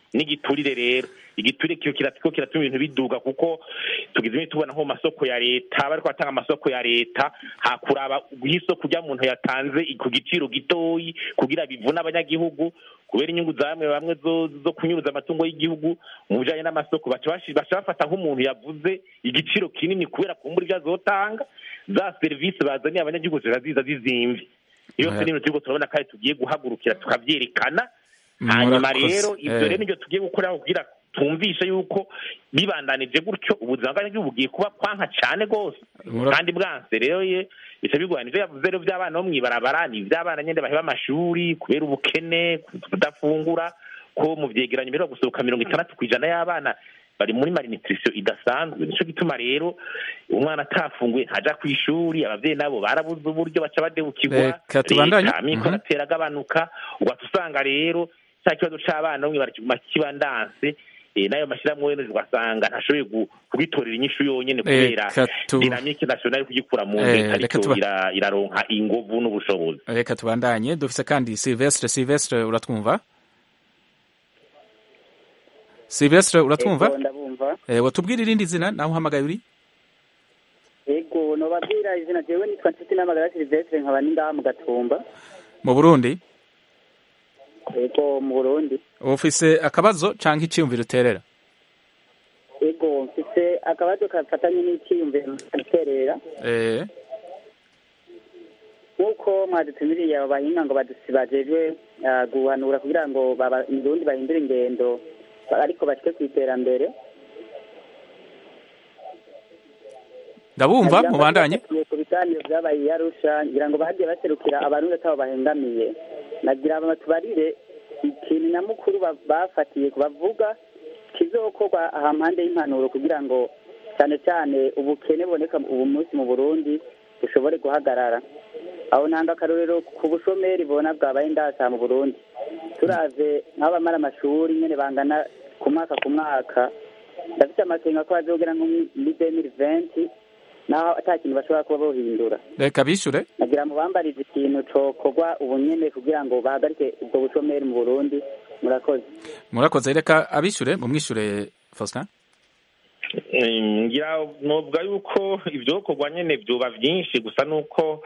Speaker 6: n'igiturire rero igiturire kiyo kiriko kiratuma ibintu biduga kuko tugize ibintu tubona nko mu masoko ya leta bariko batanga amasoko ya leta hakuraba isoko rya muntu yatanze ku giciro gitoyi kugira bivune abanyagihugu kubera inyungu za bamwe bamwe zo zo kunyuruza amatungo y'igihugu mu bijanye n'amasoko baca bashi- baca bafata nk'umuntu yavuze igiciro kinini kubera kumbura ibyo azotanga za serivisi bazaniye abanyagihugu ziba ziza zizimvye iyo
Speaker 1: Eh.
Speaker 6: se n'ibintu turiko turabona kandi tugiye guhagurukira tukavyerekana hanyuma
Speaker 1: Murakoze.
Speaker 6: rero ibyo
Speaker 1: Eh.
Speaker 6: rero nibyo tugiye gukora kugira twumvishe yuko bibandanije gutyo ubuzima bw'abanyagihugu bugiye kuba kwanka cyane rwose
Speaker 1: Mura-
Speaker 6: kandi bwanse rero ye bica bigorana ivyo yavuze rero by'abana bo mw'ibarabara ni ivy'abana nyene baheba amashuri kubera ubukene kudafungura ko mu vyegeranyo mbere gusohoka mirongo itandatu kw'ijana y'abana bari muri malnutrition idasanzwe nico gituma rero umwana atafunguye ntaja kw'ishuri abavyeyi nabo barabuze uburyo baca badebukirwa
Speaker 1: Reka tubandanye.
Speaker 6: leta amikoro
Speaker 1: Mhm.
Speaker 6: atera agabanuka ugaca usanga rero cya kibazo c'abana bamwe barakiguma kibandanse eh, n'ayo mashyirahamwe wene ugasanga ntashoboye gu- kugitorera inyishu yonyene kubera
Speaker 1: Reka tu-
Speaker 6: dinamike nationale kugikura mu
Speaker 1: Eh,
Speaker 6: leta
Speaker 1: reka
Speaker 6: ariko
Speaker 1: tuba-
Speaker 6: ira- iraronka ingovu n'ubushobozi
Speaker 1: reka tubandanye dufise kandi silvestre silvestre uratwumva silvestre uratwumva
Speaker 5: Ego, ndabumva
Speaker 1: eh, watubwira irindi zina nawe uhamagaye uri
Speaker 5: ego nobabwira izina jewe nitwa nshuti n'amagara silvestre nkaba ni ngaha mu gatumba
Speaker 1: mu burundi
Speaker 5: ego mu burundi
Speaker 1: ufise akabazo canke iciyumviro uterera
Speaker 5: ego mfise akabazo kafatanye n'iciyumviro nterera
Speaker 1: eh,
Speaker 5: nk'uko mwadutumiriye abo bahinga ngo badusi bajejwe ah, guhanura kugira ngo baba- indundi bahindure ingendo ba- ariko bashike ku iterambere
Speaker 1: ndabumva
Speaker 5: Nagira ngo
Speaker 1: mubandanye
Speaker 5: bafatiye ku biganiro vyabaye i Arusha ngira ngo bagiye baserukira abarundi atabo bahengamiye nagira ngo tubarire ikintu nyamukuru ba- bafatiye bavuga kizokorwa aha mpande y'impanuro kugira ngo cyane cyane ubukene buboneka ubu munsi mu burundi bushobore guhagarara aho ntanga akarorero ku bushomeri bona bwabaye ndasa mu burundi turavye nk'abamara amashuri nyene bangana ku mwaka ku mwaka ndafite amakenga ko bazogera nko muri demiri venti naho ata kintu bashobora kuba bohindura
Speaker 1: reka bishure
Speaker 5: nagira ngo bambarize ikintu cokorwa ubu nyene kugira ngo bahagarike ubwo bushomeri mu burundi murakoze
Speaker 1: murakoze reka abishure mumwishure faustin
Speaker 6: Eh, ngira novuga yuko ivyokorwa nyene vyoba vyinshi gusa nuko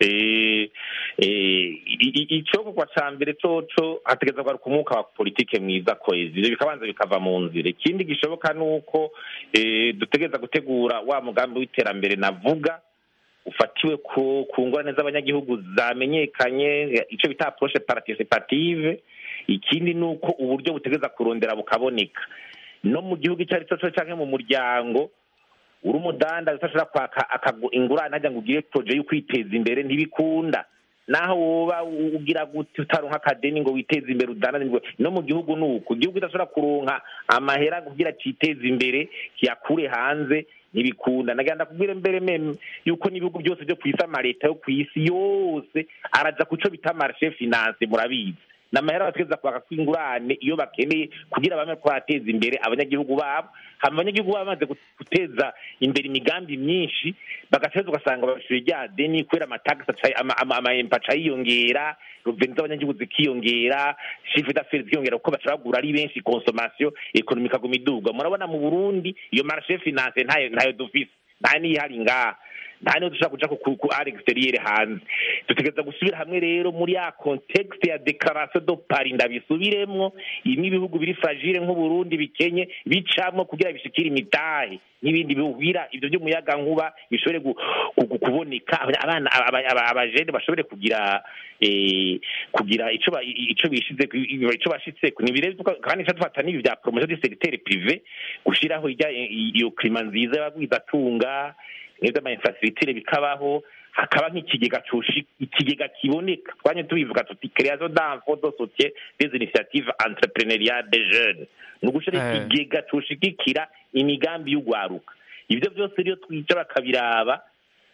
Speaker 6: eh, eh, i- i- icokorwa ca mbere coco hategereza kugaruka umwuka wa politike mwiza kwezi ivyo bikabanza bikava mu nzira ikindi gishoboka nuko eh, dutegereza gutegura wa mugambi w'iterambere navuga ufatiwe ku ku ngorane z'abanyagihugu zamenyekanye ico bita approche participative ikindi ni uko uburyo butegereza kurondera bukaboneka no mu gihugu icyo ari cyo cyose canke mu muryango uri umudanda udashobora kwaka akagu- ingurane hajya ngo ugire proje yo kwiteza imbere ntibikunda naho woba u- ugira gute utaronka akadeni ngo witeze imbere udandaze ngo no mu gihugu ni uko igihugu kidashobora kuronka amahera kugira citeze imbere kiyakure hanze ntibikunda nagenda kubwira mbere meme yuko n'ibihugu byose byo ku isi amaleta yo ku isi yose araja ku co bita marshe finance murabizi ni amahera bategereza kwaka kw'ingurane iyo bakeneye kugira bame kwateza imbere abanyagihugu babo hama abanyagihugu babo bamaze guteza imbere imigambi myinshi bagaceza ugasanga babishuye rya deni kubera amatagisi aca- ama- ama- amaempa aca yiyongera ruveni z'abanyagihugu zikiyongera shifu d'affaires zikiyongera kuko baca bagura ari benshi consommation ekonomi ikaguma iduga murabona mu burundi iyo marché finance ntayo ntayo dufise nta n'iyihari ngaha nta niyo dushobora kuja ku- ku ari exterieur hanze dutegereza gusubira hamwe rero muri ya contexte ya declaration do paris ndabisubiremwo imwe ibihugu biri fragile nk'uburundi bikenye bicamwo kugira bishikire imitahe n'ibindi bihugira ivyo vy'umuyaga nkuba bishobore gu- gu- gu- kuboneka abana aba- aba- abajene bashobore kugira eh, kugira ico ba- ico bishize ico bashitseko ni birezi kandi ico dufata n'ibi vya promotion du secteur privé gushiraho irya iyo klima nziza y'abagwizatunga neza ama infrastructure bikabaho hakaba nk'ikigega cushi ikigega kiboneka twanye tubivuga tuti création d'enfants de soutien des initiatives entrepreneuriales des jeunes ni ugushira
Speaker 1: Eh.
Speaker 6: ikigega cushigikira imigambi y'ugwaruka ivyo vyose rero twica bakabiraba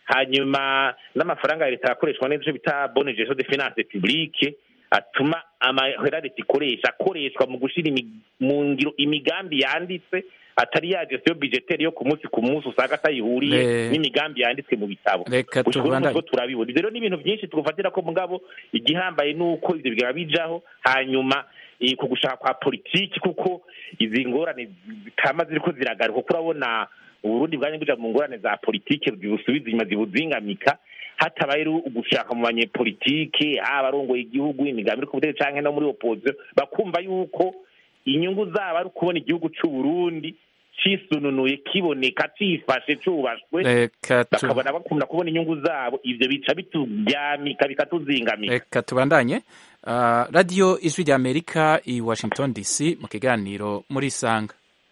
Speaker 6: hanyuma n'amafaranga ya leta yakoreshwa neza ico bita bonne gestion de finance publique atuma amahera leta ikoresha akoreshwa mu gushira imi- mu ngiro imigambi yanditse atari ya gestion budgetaire yo ku munsi ku munsi usanga atayihuriye
Speaker 1: Eh.
Speaker 6: n'imigambi yanditswe mu bitabo
Speaker 1: Reka
Speaker 6: Gushika ubu
Speaker 1: tubandanye.
Speaker 6: nutwo turabibona ivyo rero ni ibintu vyinshi twofatira ko mugabo igihambaye nuko ivyo bigaba bijaho hanyuma eh, ku gushaka kwa politiki kuko izi ngorane zitama ziriko ziragaruka kuko urabona uburundi bwanye buja mu ngorane za politiki zibusubiza inyuma zibuzingamika hatabaye rero ugushaka mu banyepolitike haba arongoye igihugu imigambi iri ku butegetsi canke no muri opposition bakumva yuko inyungu zabo ari ukubona igihugu c'uburundi cisununuye kiboneka cifashe cubashwe
Speaker 1: reka tu-
Speaker 6: bakabona bakunda kubona inyungu zabo ivyo bica bituryamika bikatuzingamika
Speaker 1: reka tubandanye Ah, radiyo ijwi rya amerika i washington dc mu kiganiro muri isanga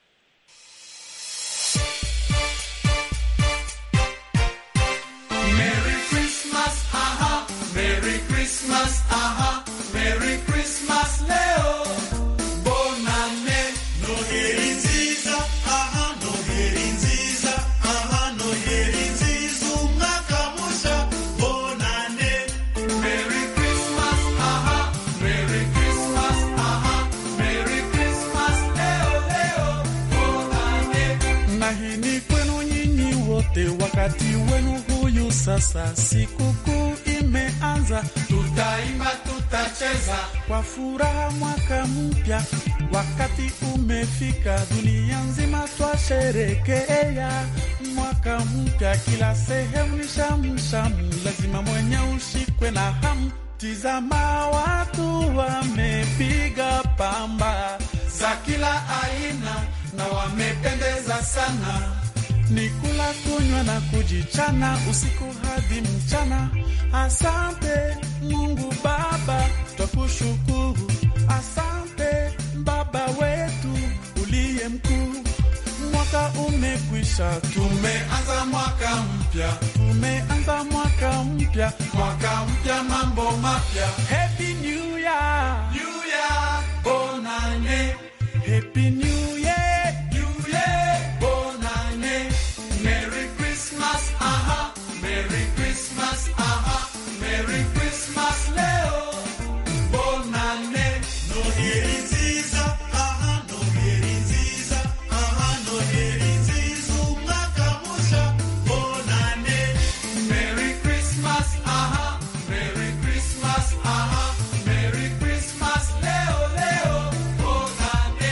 Speaker 10: Merry Christmas, aha, Merry Christmas, aha, Merry Christmas, Leo. Bonane, Noheri nziza, aha, Noheri nziza, aha, Noheri nziza, umwaka musha, bonane. Merry Christmas, aha, Merry Christmas, aha, Merry Christmas, Leo, Leo, bonane.
Speaker 11: na hii ni kwenu nyinyi wote, wakati wenu huyu sasa, sikukuu imeanza,
Speaker 10: Tutaimba, tutacheza,
Speaker 11: kwa furaha mwaka mpya, wakati umefika, dunia nzima twasherekea mwaka mpya, kila sehemu ni shamshamu, lazima mwenye ushikwe na hamu. Tizama watu wamepiga pamba
Speaker 10: za kila aina na wamependeza sana.
Speaker 11: ni kula kunywa na kujichana usiku hadi mchana. Asante Mungu Baba, twakushukuru. Asante Baba wetu uliye mkuu. Mwaka umekwisha,
Speaker 10: Tumeanza mwaka mpya,
Speaker 11: tumeanza mwaka mpya,
Speaker 10: mwaka mpya, mambo mapya.
Speaker 11: Happy New Year,
Speaker 10: New Year, bonane,
Speaker 11: Happy New Year.
Speaker 10: New Year, bonane. Merry Christmas, aha, Merry Christmas, aha, Merry Christmas, Leo. Bonane, Noheri nziza, aha, Noheri nziza, aha, Noheri nziza, umwaka musha, bonane. Merry Christmas, aha, Merry Christmas, aha, Merry Christmas, Leo, Leo, bonane.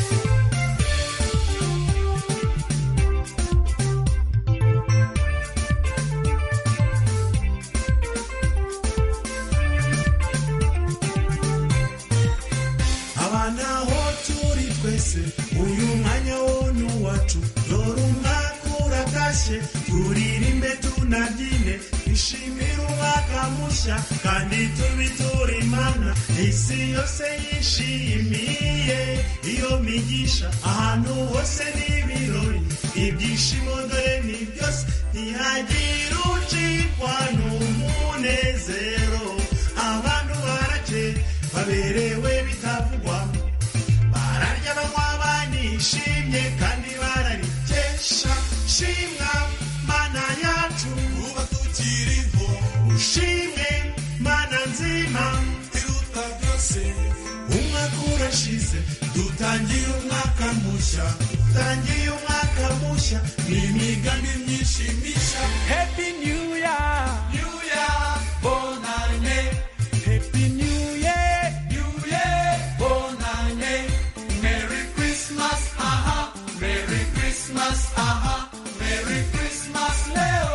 Speaker 11: abana aho turi twese uyu mwanya wonu wacu dore umwaka uratashye turirimbe tunabyine twishimire umwaka mushya kandi tubiture imana isi yose yishimiye iyo migisha ahantu hose n'ibirori ibyishimo dore ni byose ntihagira ucikwa n'umunezero abantu barake baberewe bitavugwa bararya banywa banishimye kandi bararikesha shimwa mana yacu
Speaker 10: Kuba tukiriho
Speaker 11: ushimwe mana nzima
Speaker 10: iruta byose
Speaker 11: umwaka urashize dutangiye umwaka mushya dutangiye umwaka mushya n'imigambi myinshi mishya happy new year
Speaker 10: New Year, bonane,
Speaker 11: happy new year
Speaker 10: New Year, bonane. Merry Christmas, aha, Merry Christmas, aha, Merry Christmas, Leo.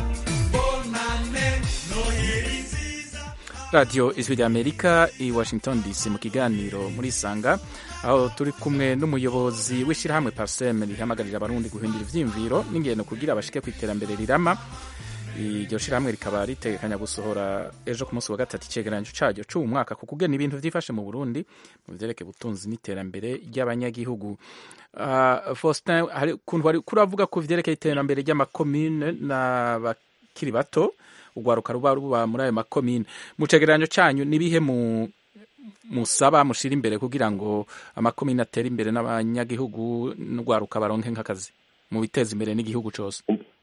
Speaker 10: Bonane,
Speaker 11: noheri nziza
Speaker 1: radiyo ijwi rya amerika i washington dc mu kiganiro muri isanga aho turi kumwe n'umuyobozi w'ishyirahamwe parsem rihamagarira abarundi guhindura ivyiyumviro n'ingendo kugira bashike ku iterambere rirama iryo shyirahamwe rikaba ritegekanya gusohora ejo ku munsi wa gatatu icegeranyo caryo c'uwu mwaka ku kugena ibintu vyifashe mu burundi mu vyerekeye ubutunzi n'iterambere ry'abanyagihugu uh, faustin hari ukuntu wari kuravuga ku vyerekeye iterambere ry'amakomine n'abakiri bato urwaruka ruba ruba muri ayo makomine mu cegeranyo canyu nibihe mu musaba mushira imbere kugira ngo amakomine atere imbere n'abanyagihugu n'urwaruka baronke nk'akazi mu biteza imbere n'igihugu cose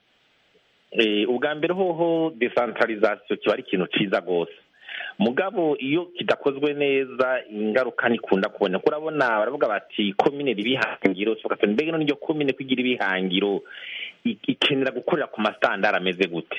Speaker 6: Eh, ubwa mbere hoho decentralisation kiba ari ikintu ciza rwose mugabo iyo kidakozwe neza ingaruka ntikunda kubona kuko urabona baravuga bati komine riba ihangiro mbega none iryo komine kwigira ibihangiro i- ikenera gukorera ku masitandari ameze gute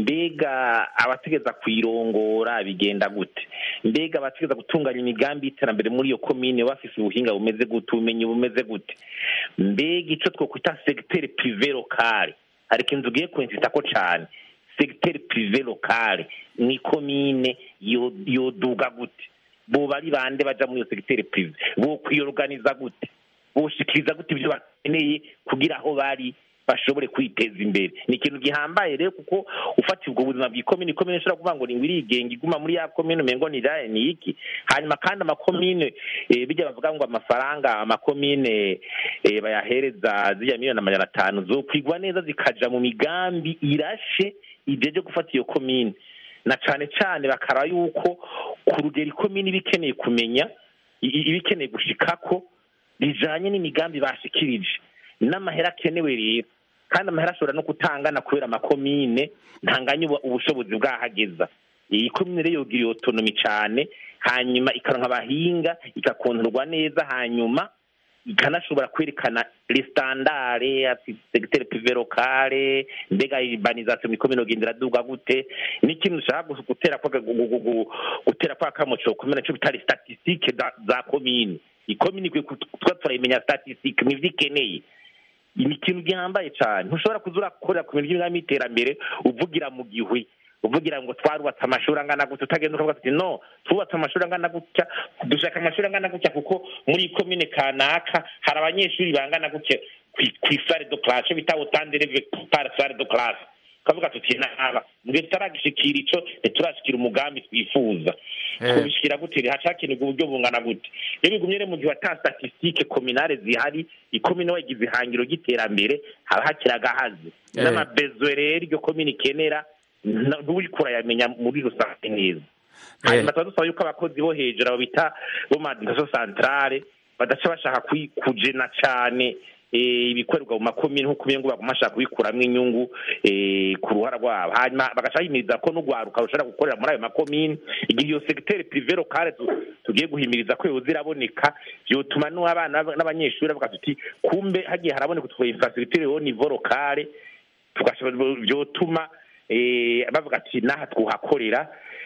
Speaker 6: mbega abategeza kuyirongora bigenda gute mbega abategeza gutunganya imigambi y'iterambere muri iyo komine bafise ubuhinga bumeze gute ubumenyi bumeze gute mbega ico twokwita segiteri prive lokale hari ikintu tugiye kwensitako cane segiteri prive lokale ni komine yo- yoduga gute boba ari bande baja muri iyo segiteri prive bokwiyoruganiza gute boshikiriza gute ibyo bakeneye kugira aho bari bashobore kwiteza imbere ni ikintu gihambaye rero kuko ufatiye ubwo buzima bw'ikomine ikomine ishobora kuvuga ngo ni irigenga iguma muri ya komine umengo ni raye ni iki hanyuma kandi amakomine eh, bijya bavuga ngo amafaranga amakomine eh, bayahereza ziriya miliyoni amajana atanu zokwigwa neza zikaja mu migambi irashe ijeje gufata iyo komine na cane cane bakaraba yuko ku rugero ikomine iba ikeneye kumenya i- i- iba ikeneye gushikako bijanye n'imigambi bashikirije n'amahera akenewe rero kandi amahera ashobora no kutangana kubera amakomine ntanganya ubu- ubushobozi bwahageza iyi komine rero yogira iyo otonomi cane hanyuma ikaronka abahinga igakontorwa neza hanyuma ikanashobora kwerekana resitandare ati segiteri prive lokale mbega urbanisation ikomine yogenda iraduga gute n'ikintu ushaka gu- gutera kwa gu- gu- gu- gutera kwa kamuco komine cyo bitari statistique za, za komine ikomine ikwiye kuba turayimenya statistique nivyo ikeneye ni ikintu gihambaye cyane ntushobora kuza urakorera ku bintu by'imigambi y'iterambere uvugira mu gihwi uvugira ngo twarubatse amashuri angana gutya utagenda ukavuga ati no twubatse amashuri angana gutya dushaka amashuri angana gutya kuko muri iyi komine kanaka hari abanyeshuri bangana gutya ku- ku isare do classe bita utandereve par sare do classe ukavuga tuti naba mu gihe tutaragishikira ico ntiturashikira umugambi twifuza
Speaker 1: Eh.
Speaker 6: kubishikira gute rero hacakenerwa uburyo bungana gute iyo bigumye rero mu gihe ata statistique communale zihari ikomine wagize ihangiro ry'iterambere haba hakiri agahazi
Speaker 1: Eh.
Speaker 6: n'amabezwe rero iryo komine ikenera nta- nturiko urayamenya muri rusange neza hanyuma tuba dusaba yuko abakozi bo hejuru abo bita bo madindaso centrale badaca bashaka kwi- kujena cane eh, ibikorerwa mu makomine nk'uko umengo baguma bashaka kubikuramwo inyungu eh, ku ruhara rwabo hanyuma bagaca bimiriza ko n'urwaruka rushobora gukorera muri ayo makomine igihe iyo segiteri prive lokale tu- tugiye guhimiriza ko yoza iraboneka vyotuma n'abana n'abanyeshuri bavuga tuti kumbe hagiye haraboneka utwo infrastructure au niveau lokale tugashobora vyotuma eh, bavuga ati naha twuhakorera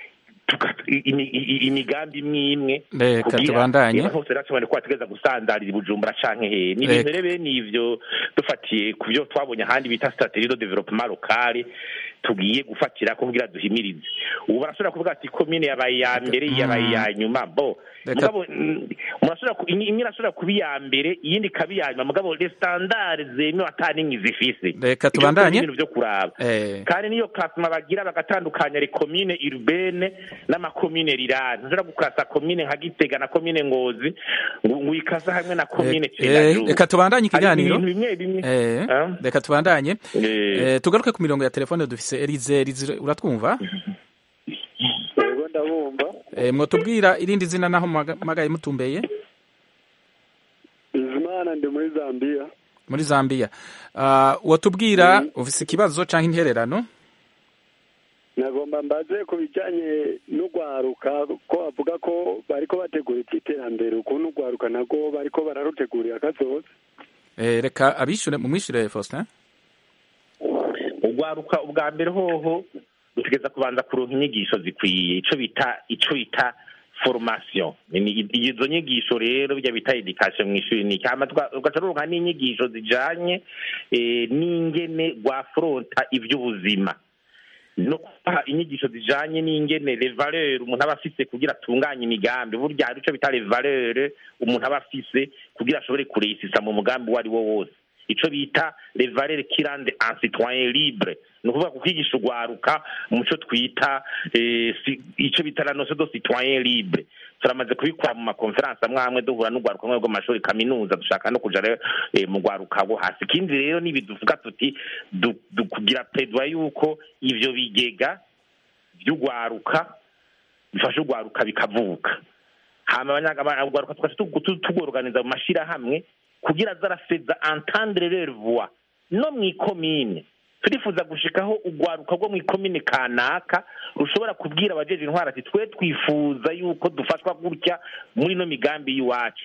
Speaker 6: tuka- imi- i- imigambi imwe imwe
Speaker 1: Reka
Speaker 6: kugira
Speaker 1: tubandanye.
Speaker 6: abantu bose rero ko bategeza gusandarira i bujumbura canke hehe ni ibintu
Speaker 1: Reka.
Speaker 6: rero bene ivyo dufatiye ku byo twabonye ahandi bita strategie de développement locale tugiye gufatira ko kugira duhimirize ubu barashobora kuvuga ati komine yabaye iya mbere iyi yabaye iya nyuma bo
Speaker 1: Reka-
Speaker 6: mugabo mm, murashobora ku- imwe imwe irashobora kuba iya mbere iyindi ikaba iya nyuma mugabo les standards zemewe ata n'imwe zifise
Speaker 1: Reka
Speaker 6: Ivyo
Speaker 1: tubandanye.
Speaker 6: ni ibintu vyo kuraba
Speaker 1: Eh.
Speaker 6: kandi niyo klasima bagira bagatandukanya le komine urbaine n'amakomine rirani ntushobora gukasa komine nka gitega na komine ngozi ngo ngo uyikasa hamwe na komine
Speaker 1: Eh,
Speaker 6: cendajuru
Speaker 1: reka tubandanye
Speaker 6: Hari
Speaker 1: ikiganiro
Speaker 6: ibintu bimwe bimwe
Speaker 1: Eh,
Speaker 6: Ah.
Speaker 1: reka tubandanye
Speaker 6: Eh.
Speaker 1: Eh, tugaruke ku mirongo ya telefone dufise Elize Elize uratwumva
Speaker 4: yego ndabumva
Speaker 1: Eh, mwotubwira irindi zina naho muhaga- muhagaye mutumbeye
Speaker 4: bizimana ndi muri zambia
Speaker 1: muri Zambia Ah, wotubwira ufise ikibazo canke intererano
Speaker 4: nagomba mbaze ku bijyanye n'urwaruka ko bavuga ko bariko bategura iby'iterambere ukuntu urwaruka nabwo bariko bararutegurira akazoza
Speaker 1: Eh, reka abishure mumwishure Faustin
Speaker 6: urwaruka ubwa mbere hoho dutegereza kubanza kuronka inyigisho zikwiye ico bita ico bita formation Ni- izo nyigisho rero bijya bita education mu ishuri ni hama tuga- ugaca ruronka n'inyigisho zijanye eh, n'ingene rwafronta ivy'ubuzima no kubaha inyigisho zijanye n'ingene les valeurs umuntu aba afise kugira atunganye imigambi burya hari ico bita les valeurs umuntu aba afise kugira ashobore kuresisa mu mugambi uwo ari wo wose ico bita les valeurs qui rendent un citoyen libre ni ukuvuga kukwigisha urwaruka mu co twita eh, si- ico bita la notion de citoyen libre turamaze kubikora mu makonferansi amwe amwe duhura n'urwaruka rumwe rw'amashuri kaminuza dushaka no kuja rero eh, mu rwaruka rwo hasi ikindi rero nibi duvuga tuti du- du- kugira pedwa yuko ivyo bigega vy'urwaruka bifasha urwaruka bikavuka hama abanyaga- urwaruka tugaca tugu- tu- tugorganiza mu mashirahamwe kugira zarafeza entendre leur voix no mw'ikomine turifuza gushikaho urwaruka rwo mw'ikomine kanaka rushobora kubwira abajeje intwara ati twe twifuza yuko dufashwa gutya muri no migambi y'iwacu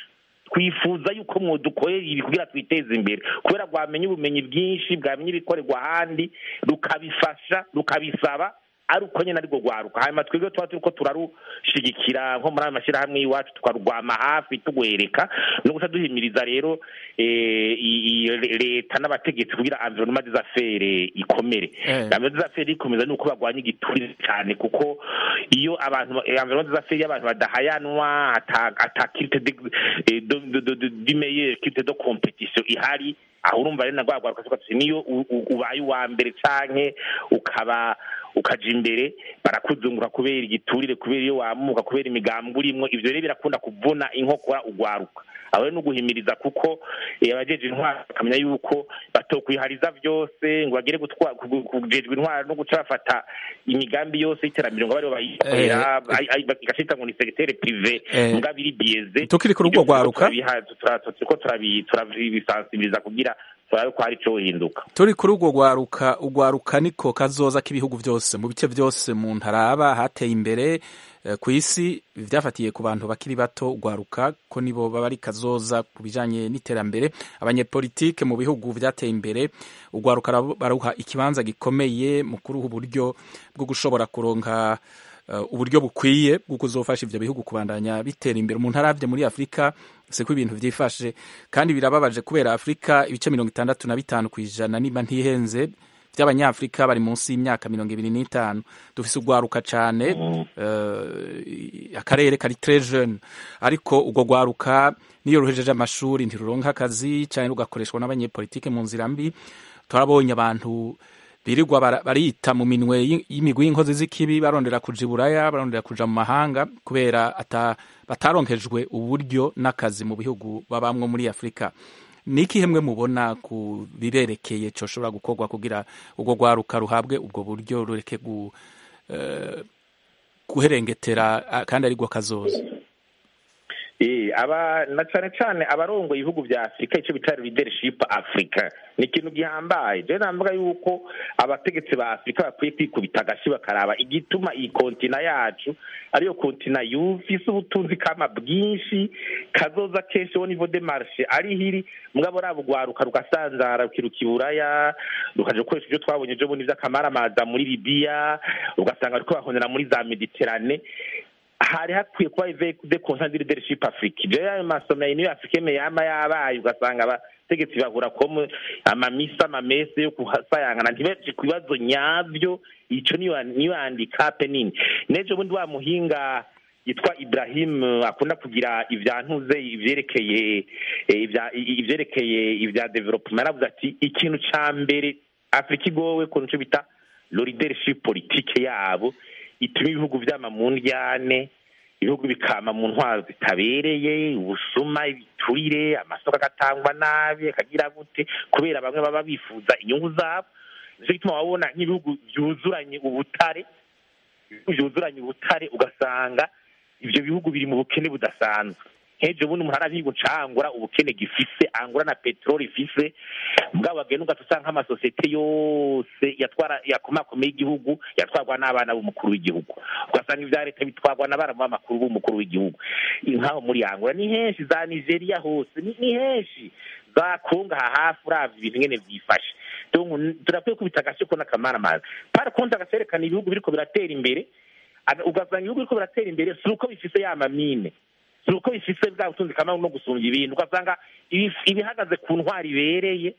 Speaker 6: twifuza yuko mwodukorera ibi kugira twiteze imbere kubera rwamenya ubumenyi bwinshi bwamenya ibikorerwa ahandi rukabifasha rukabisaba ari uko nyine ariko rwaruka hanyuma twebwe tuba turiko turarushigikira nko muri ayo mashyirahamwe y'iwacu tukarwama hafi tugwereka no guca duhimiriza rero eh, i- i- leta n'abategetsi kugira environnement des affaires ikomere
Speaker 1: Eh.
Speaker 6: environnement des affaires ikomeza ni uko barwanya igiturire cyane kuko iyo abantu environnement des affaires iyo abantu badahayanwa ata ata qualité de eh, de de de de de meilleure qualité de compétition ihari aho urumva rero nagwa rwaruka tuvuga tuti niyo u- u- ubaye uwa mbere canke ukaba ukaja imbere barakuzungura kubera igiturire kubera iyo wamuka kubera imigambwe urimwo ivyo rero birakunda kuvuna inkokora ugwaruka aho rero ni uguhimiriza kuko eh, abajeje intwaro bakamenya yuko batokwihariza vyose ngo bagere gutwa- kugu- kujejwe intwaro no guca bafata imigambi yose y'iterambere ngo baribo bayikorera ay- ay- igacita ngo ni segiteri prive
Speaker 1: Eh.
Speaker 6: mugabo iri biyeze
Speaker 1: Tukiri kuri urwo rwaruka.
Speaker 6: turiko turabisansibiliza kugira turabe ko hari ico hinduka
Speaker 1: turi kuri urwo rwaruka urwaruka niko kazoza k'ibihugu byose mu bice byose mu ntaraba hateye imbere eh, ku isi byafatiye ku bantu bakiri bato urwaruka ko nibo baba ari kazoza ku bijanye n'iterambere abanyepolitike mu bihugu byateye imbere urwaruka rabo- baruha ikibanza gikomeye mu kuruha uburyo bwo gushobora kuronka eh, uburyo bukwiye bwo kuzofasha ivyo bihugu kubandanya bitera imbere umuntu aravye muri afurika siko ibintu vyifashe kandi birababaje kubera afurika ibice mirongo itandatu na bitanu ku ijana niba ntihenze by'abanyafurika bari munsi y'imyaka mirongo ibiri n'itanu dufise urwaruka cane eh, akarere kari très jeune ariko urwo rwaruka niyo ruhejeje amashuri ntiruronka akazi canke rugakoreshwa n'abanyepolitike mu nzira mbi turabonye abantu birirwa bara- barita mu minwe y'i- y'imigwi y'inkozi z'ikibi barondera kuja iburaya barondera kuja mu mahanga kubera ata bataronkejwe uburyo n'akazi mu bihugu babamwo muri afurika ni ikihe mwe mubona ku biberekeye coshobora gukorwa kugira urwo rwaruka ruhabwe ubwo buryo rureke gu, eh, guherengetera ah, kandi arigwo kazoza
Speaker 6: Eh, aba na cane cane abarongoye ibihugu vya afurika ico bita leadership africa ni ikintu gihambaye je navuga yuko abategetsi ba afurika bakwiye kwikubita agashi bakaraba igituma iyi kontina yacu ariyo kontina yufise ubutunzi kama bwinshi kazoza kenshi wo nivo de marche ari hiri mugabo rabo rwaruka rugasanzara rukiruka iburaya rukaja gukoresha ivyo twabonye ejo bundi vy'akamaramaza muri libiya ugasanga bariko bahonera muri za mediterane hari hakwiye kuba de consent de leadership afrique je ayo masomero niyo africaine yama yabaye ugasanga abategetsi bahura komu amamisa amamese yo kuhasayangana ntibaje ku bibazo nyavyo ico niyo niyo handicap nini nejo bundi wa muhinga yitwa Ibrahim eh, akunda kugira ivyantuze ivyerekeye eh, ivya- i- ivyerekeye ivya development aravuze ati ikintu ca mbere Afrika igowe ku nico bita lo leadership politique yabo ituma ibihugu vyama mu ndyane ibihugu bikama mu ntwaro zitabereye ubusuma ibiturire amasoko agatangwa nabi akagira gute kubera bamwe baba bifuza inyungu zabo nico gituma wabona nk'ibihugu vyuzuranye ubutare ibihugu vyuzuranye ubutare ugasanga ivyo bihugu biri mu bukene budasanzwe nk'ejo bundi umuntu arabiga ucangura ubukene gifise angura na peteroli ifise mugabo bagenda ugata usanga nk'amasosiyete yose yatwara yakomakomeye igihugu yatwarwa n'abana b'umukuru w'igihugu ugasanga ivya leta bitwarwa n'abana b'amakuru b'umukuru w'igihugu nk'aho muri angura ni henshi za nigeria hose ni ni henshi za kongo aha hafi uravye ibintu ngene vyifashe donc turakwiye kubita agashiko n'akamaramaza par contre agaserekana ibihugu biriko biratera imbere aga- ugasanga ibihugu biriko biratera imbere si uko bifise ya mamine si uko bifise bwa butunzi kamwe no gusumbya ibintu ugasanga ibi- ibihagaze ku ntwari ibereye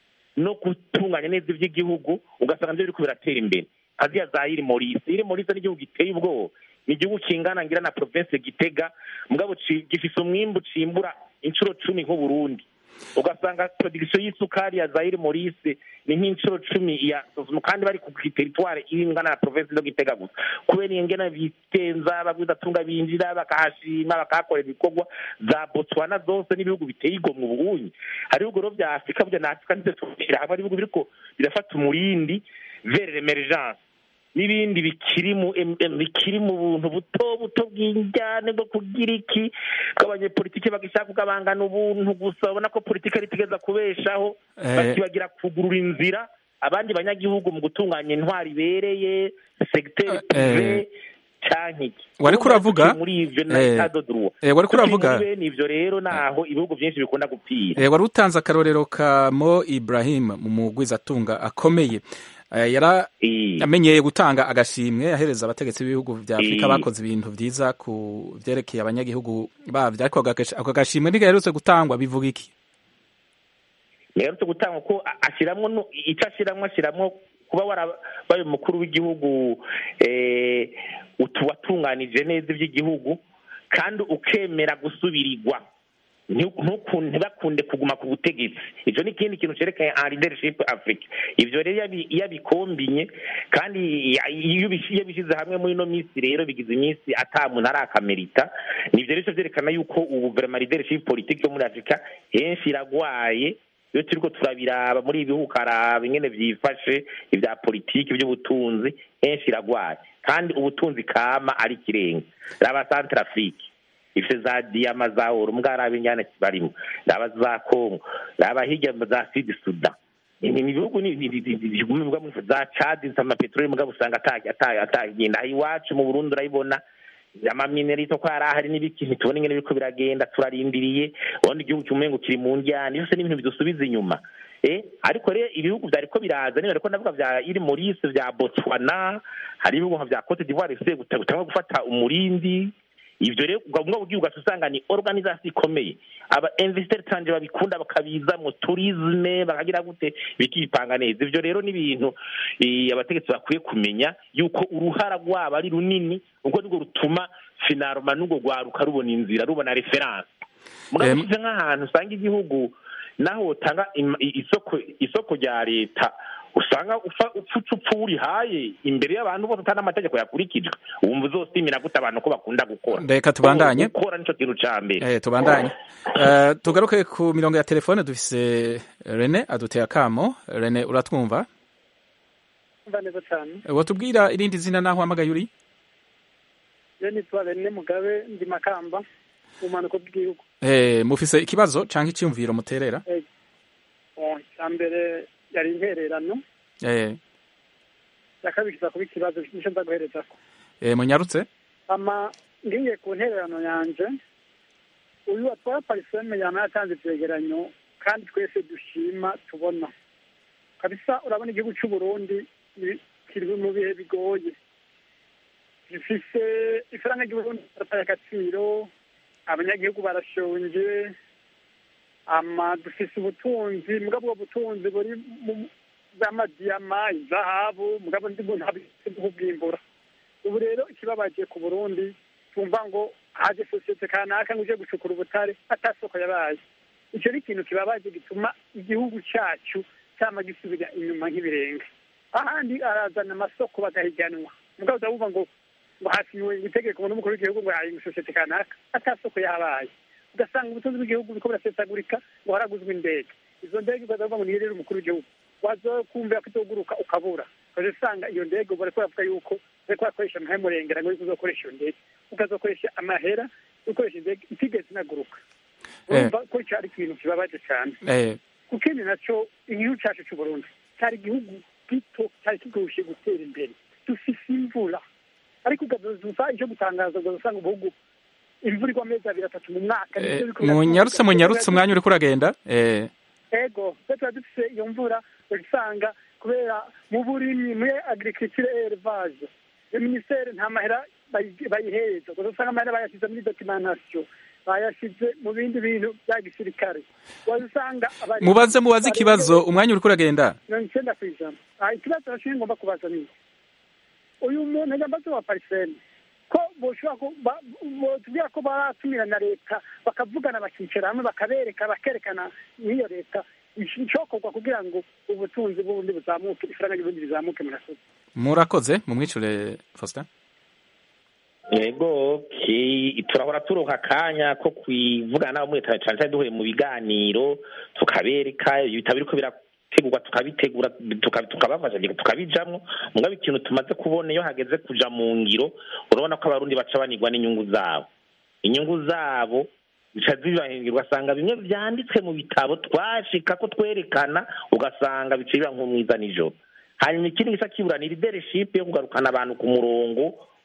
Speaker 6: no gutunganya neza iby'igihugu ugasanga nivyo biriko biratera imbere aziya za iri morisi iri morisi ni igihugu giteye ubwoba ni igihugu kingana ngira na province gitega mugabo ci- gifise umwimbu cimbura inshuro cumi nk'uburundi ugasanga production y'isukari ya Zaire Maurice ni nk'inshuro cumi ya Sosumo kandi bari ku territoire ingana na province no Gitega gusa kubera ingena bitenza babwiza tunga binjira bakahashima bakahakorera ibikorwa za Botswana zose n'ibihugu biteye igomwe ubunyi hari ibihugu rero vya Afrika burya na Afrika ndetse tubishira hamwe ari ibihugu biriko birafata umurindi vers l'emergence n'ibindi bikiri mu em- em- bikiri mu buntu buto buto bw'injyane bwo kugira iki bw'abanyepolitike bagishaka kugabangana ubuntu gusa babona ko politike ari itigeza kubeshaho
Speaker 1: Eh.
Speaker 6: bakibagira kugurura inzira abandi banyagihugu mu gutunganya intwari ibereye segiteri prive canke iki
Speaker 1: Wariko
Speaker 6: Urumva
Speaker 1: uravuga?
Speaker 6: tukiri muri ivyo na
Speaker 1: Eh,
Speaker 6: etat de droit
Speaker 1: eh, wariko
Speaker 6: Tukiri
Speaker 1: uravuga?
Speaker 6: muri bene ivyo rero naho ibihugu vyinshi bikunda gupfira
Speaker 1: Eh, wari utanze akarorero ka Mo Ibrahim mu mugwizatunga akomeye Eh, yara amenyeye gutanga agashimwe ahereza abategetsi b'ibihugu vya Afrika
Speaker 6: Eh.
Speaker 1: bakoze ibintu vyiza ku vyerekeye abanyagihugu bavyo ariko ako gash- ako gashimwe ntigaherutse gutangwa bivuga iki
Speaker 6: rero gutanga ko a- ashiramwo no- ico ashiramwo ashiramwo kuba warabaye umukuru w'igihugu eh, utu watunganije neza ivy'igihugu kandi ukemera gusubirirwa Ntu- ntuku- ntibakunde kuguma ku butegetsi icyo ni ikindi kintu cerekanye en leadership africa ivyo rero iyo abi- iyo abikombinye kandi ya- iyo ubishi- iyo bishyize hamwe muri ino minsi rero bigize iminsi ata muntu arakamerita nivyo rero vyerekana yuko ubu verema leadership politique yo muri africa henshi iragwaye iyo turiko turabiraba muri ibi bihugu ukaraba ingene vyifashe ivya politiki ivy'ubutunzi henshi iragwaye kandi ubutunzi kama ari ikirenga raba centre afrique ifite za diyama za oro mbwa raba inyana barimo raba za kongo raba hirya za sud sudan ni ni ibihugu ni- ni- ni- ni- biguma bivuga muri za cadi amapeteroli mugabo usanga ata- ata- atagenda aha iwacu mu burundi urayibona amaminerito ko hari ahari n'ibiki ntitubona ingene biriko biragenda turarindiriye ubundi igihugu cy'umengo kiri mu njyana byose ni ibintu bidusubiza inyuma eh ariko rero ibihugu vyariko biraza niba ariko ndavuga vya iri Maurice vya Botswana hari ibihugu nka vya Cote d'Ivoire bifite gutanga gufata umurindi ivyo rero ubwo bugihugu usanga ni organisation ikomeye aba investor tanje babikunda bakabiza mu tourisme bakagira gute bikipanga neza ivyo rero ni ibintu eh, abategetsi bakwiye kumenya yuko uruhara rwabo ari runini ubwo nibwo rutuma finaruma n'ubwo rwaruka rubona inzira rubona reference mugabo
Speaker 1: Em.
Speaker 6: ushyize nk'ahantu usanga igihugu naho wotanga im- i- isoko isoko rya leta usanga ufa- upfuca upfa urihaye imbere y'abantu bose utari amategeko yakurikijwe wumva uzosimira gute abantu ko bakunda gukora
Speaker 1: Reka tubandanye.
Speaker 6: gukora nico kintu ca mbere
Speaker 1: Eh, tubandanye Eh, tugaruke ku mirongo ya telefone dufise Rene aduteye akamo Rene uratwumva
Speaker 12: mva neza cyane
Speaker 1: Eh, wotubwira irindi zina naho hamagaye uri
Speaker 12: rero nitwa bene mugabe ndi makamba mu bumanuko bw'igihugu
Speaker 1: Eh, mufise ikibazo canke iciyumviro muterera
Speaker 12: Eh, oh, icya mbere yari intererano
Speaker 1: Eh,
Speaker 12: ya kabiri kiza kuba ikibazo nicyo nza guhereza ko
Speaker 1: eh, munyarutse
Speaker 12: ama ngiye ku ntererano yanje uyu watwara pariseme yama yatanze ivyegeranyo kandi twese dushima tubona kabisa urabona igihugu c'u Burundi ni- kiri mu bihe bigoye gifise ifaranga ry'uburundi barataye agaciro abanyagihugu barashonje ama dufise ubutunzi mugabo ubwo butunzi buri mu bw'amadiyama izahabu mugabo ndi muntu habise kubwimbura ubu rero ikibabaje ku burundi tumva ngo haje sosiyete kanaka ngo uje gucukura ubutare atasoko yabaye icyo ni ikintu kibabaje gituma igihugu cyacu cyama gisubira inyuma nk'ibirenge ahandi arazana amasoko bagahiganwa mugabo utavuga ngo ngo hasinywe itegeko n'umukuru w'igihugu ngo yahinga sosiyete kanaka atasoko yabaye ugasanga ubutunzi bw'igihugu buriko burasesagurika ngo haraguzwe indege izo ndege ukazavuga ngo niyerere umukuru w'igihugu wazokumvira ko izoguruka ukabura ukaza usanga iyo ndege bariko baravuga yuko bariko barakoresha amahemurengera ngo yuko uzokoresha iyo ndege ukazokoresha amahera ukoresha indege itigeze inaguruka urumva ko ico ari ikintu kibabaje cane
Speaker 1: Eh,
Speaker 12: ku kindi naco igihugu cacu c'uburundi cari igihugu gito cari kigushe gutera imbere dufise imvura ariko ugazoza ico gutangaza ugazosanga ubuhugu imvura igwa amezi abiri atatu mu mwaka
Speaker 1: eh,
Speaker 12: nivyo biriko birakorwa.
Speaker 1: munyarutse munyarutse umwanya uriko uragenda Eh,
Speaker 12: ego twe tuba dufise iyo mvura usanga kubera mu burimyi muri agriculture élevage iyo minisiteri nta mahera bayi- bayihereza gusa usanga amahera bayashyize muri documentation bayashyize mu bindi bintu bya gisirikare waza usanga abari-
Speaker 1: mubaze mubaze ikibazo umwanya uriko uragenda
Speaker 12: mirongo icyenda ku ijana Ah, ikibazo nashinzwe ngomba kubaza ni iki? uyu muntu nyambazi wa pariseni ko boshobora ku- ba- botubwira ko baratumira na leta bakavugana bakicara hamwe bakabereka bakerekana n'iyo leta icokorwa kugira ngo ubutunzi bw'ubundi buzamuke ifaranga ry'ubundi rizamuke murakoze
Speaker 1: murakoze mumwicure Faustin
Speaker 6: yego ki- turahora turonka akanya ko kwivugana nabo muri cyane cyane duhuye mu biganiro tukabereka ibitabo biriko birategurwa tukabitegura tuka- tukabafasha tukabijamwo mugabo ikintu tumaze kubona iyo hageze kuja mu ngiro urabona ko abarundi baca banigwa n'inyungu zabo inyungu zabo bica zibahindura ugasanga bimwe vyanditswe mu bitabo twashika ko twerekana ugasanga bica biba nk'umwiza nijoro hanyuma ikindi gisa kibura ni leadership yo kugarukana abantu ku murongo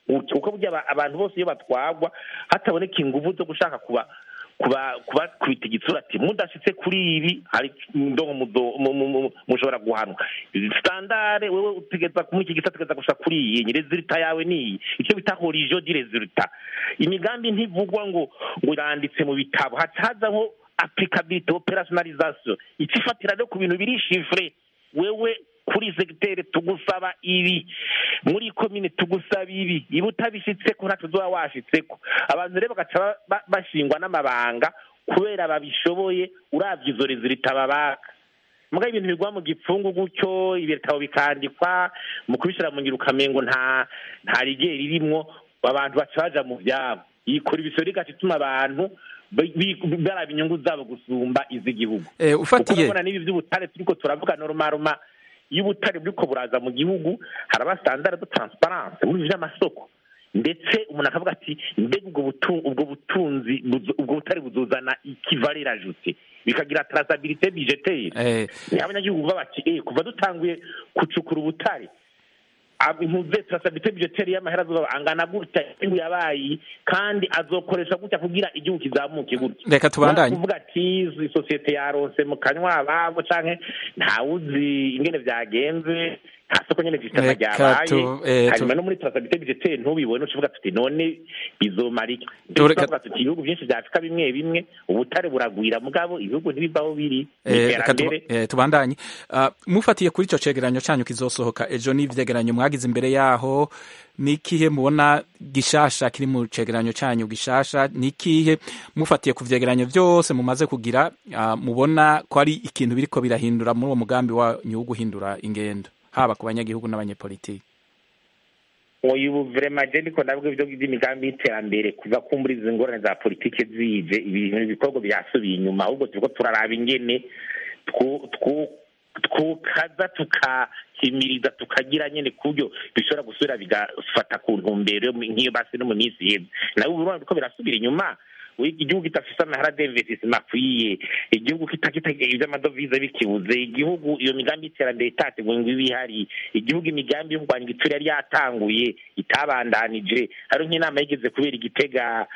Speaker 6: gutyo kuko burya aba- abantu bose iyo batwagwa hataboneka inguvu zo gushaka kuba kuba kuba kubita igitsura ati mudashitse kuri ibi hari ndongo mudo- mu- mu- mu- mushobora guhanwa standare wewe utegeza muri iki gisa utegeza gushika kuri iyi nyine resulta yawe ni iyi icyo bita horizon di resulta imigambi ntivugwa ngo ngo iranditse mu bitabo haca hazaho applicability operationalisation ikifatira no ku bintu biri chiffre wewe kuri segiteri tugusaba ibi muri komine tugusaba ibi iba utabishitseko ntacyo uzoba washitseko abantu rero bagaca ba- ba- bashingwa n'amabanga kubera babishoboye uravye izo rezilita babaka muga ibintu bigwa mu gipfungu gutyo ibitabo bikandikwa mu kubishyira mu ngiro ukamengo nta nta rigeri ririmwo abantu baca baja mu vyabo yikora ibisoro igaca ituma abantu bi- bi- baraba inyungu zabo gusumba iz'igihugu
Speaker 1: Eh, ufatiye-
Speaker 6: Kuko urabona n'ibi vy'ubutare turiko turavuga norumaruma iyo ubutare buriko buraza mu gihugu haraba standard de transparence muri ibi vy'amasoko ndetse umuntu akavuga ati mbega ubwo butu- ubwo butunzi buzo- ubwo butare buzozana ikivalera ajute bikagira traçabilité budgetaire
Speaker 1: Eh,
Speaker 6: niho abanyagihugu baba bati eh kuva dutanguye gucukura ubutare ab- impuze traçabilité budgetaire y'amahera azoba angana gutya igihugu yabaye kandi azokoresha gutya kugira igihugu kizamuke gutya
Speaker 1: Reka tubandanye.
Speaker 6: kuvuga ati izi sosiyete yaronse mu kanywa ababo canke ntawuzi ingene vyagenze nta soko nyene zisitama
Speaker 1: Reka
Speaker 6: ryabaye
Speaker 1: tu- eh, tu-
Speaker 6: hanyuma no muri traçabilité budgetaire ntubibone ucuvuga tuti none bizomara iki
Speaker 1: Tu- reka-
Speaker 6: tuvuga tuti ibihugu vyinshi vya afurika bimwe bimwe ubutare buragwira mugabo ibihugu ntibivaho biri ni
Speaker 1: eh, reka tuba-
Speaker 6: iterambere
Speaker 1: eh, tubandanye Ah, mufatiye kuri ico cegeranyo canyu kizosohoka ejo n'ivyegeranyo mwagize imbere yaho nikihe mubona gishasha kiri mu cegeranyo canyu gishasha nikihe mufatiye ku vyegeranyo vyose mumaze kugira ah, mubona ko ari ikintu biriko birahindura muri uwo mugambi wanyu wo guhindura ingendo haba ku banyagihugu n'abanyepolitiki
Speaker 6: uyu ubu vrema je ndiko ndavuga ivyo vy'imigambi y'iterambere kuva kumbura izi ngorane za politike zije ibintu ibikorwa byasubiye inyuma ahubwo turiko turaraba ingene twu- twu- twukaza tukahimiriza tukagira nyene ku buryo bishobora gusubira bigafata ku ntumbero yo mu- nk'iyo basi no mu minsi iheze nawe ubu urabona ko birasubira inyuma we- igihugu kidafise amahera d'investissement akwiye igihugu kitakita ivy'amadovize bikibuze igihugu iyo migambi y'iterambere itateguwe ngo ibe ihari igihugu imigambi yo kurwanya igitsure yari yatanguye itabandanije hari nk'inama yigeze kubera igitega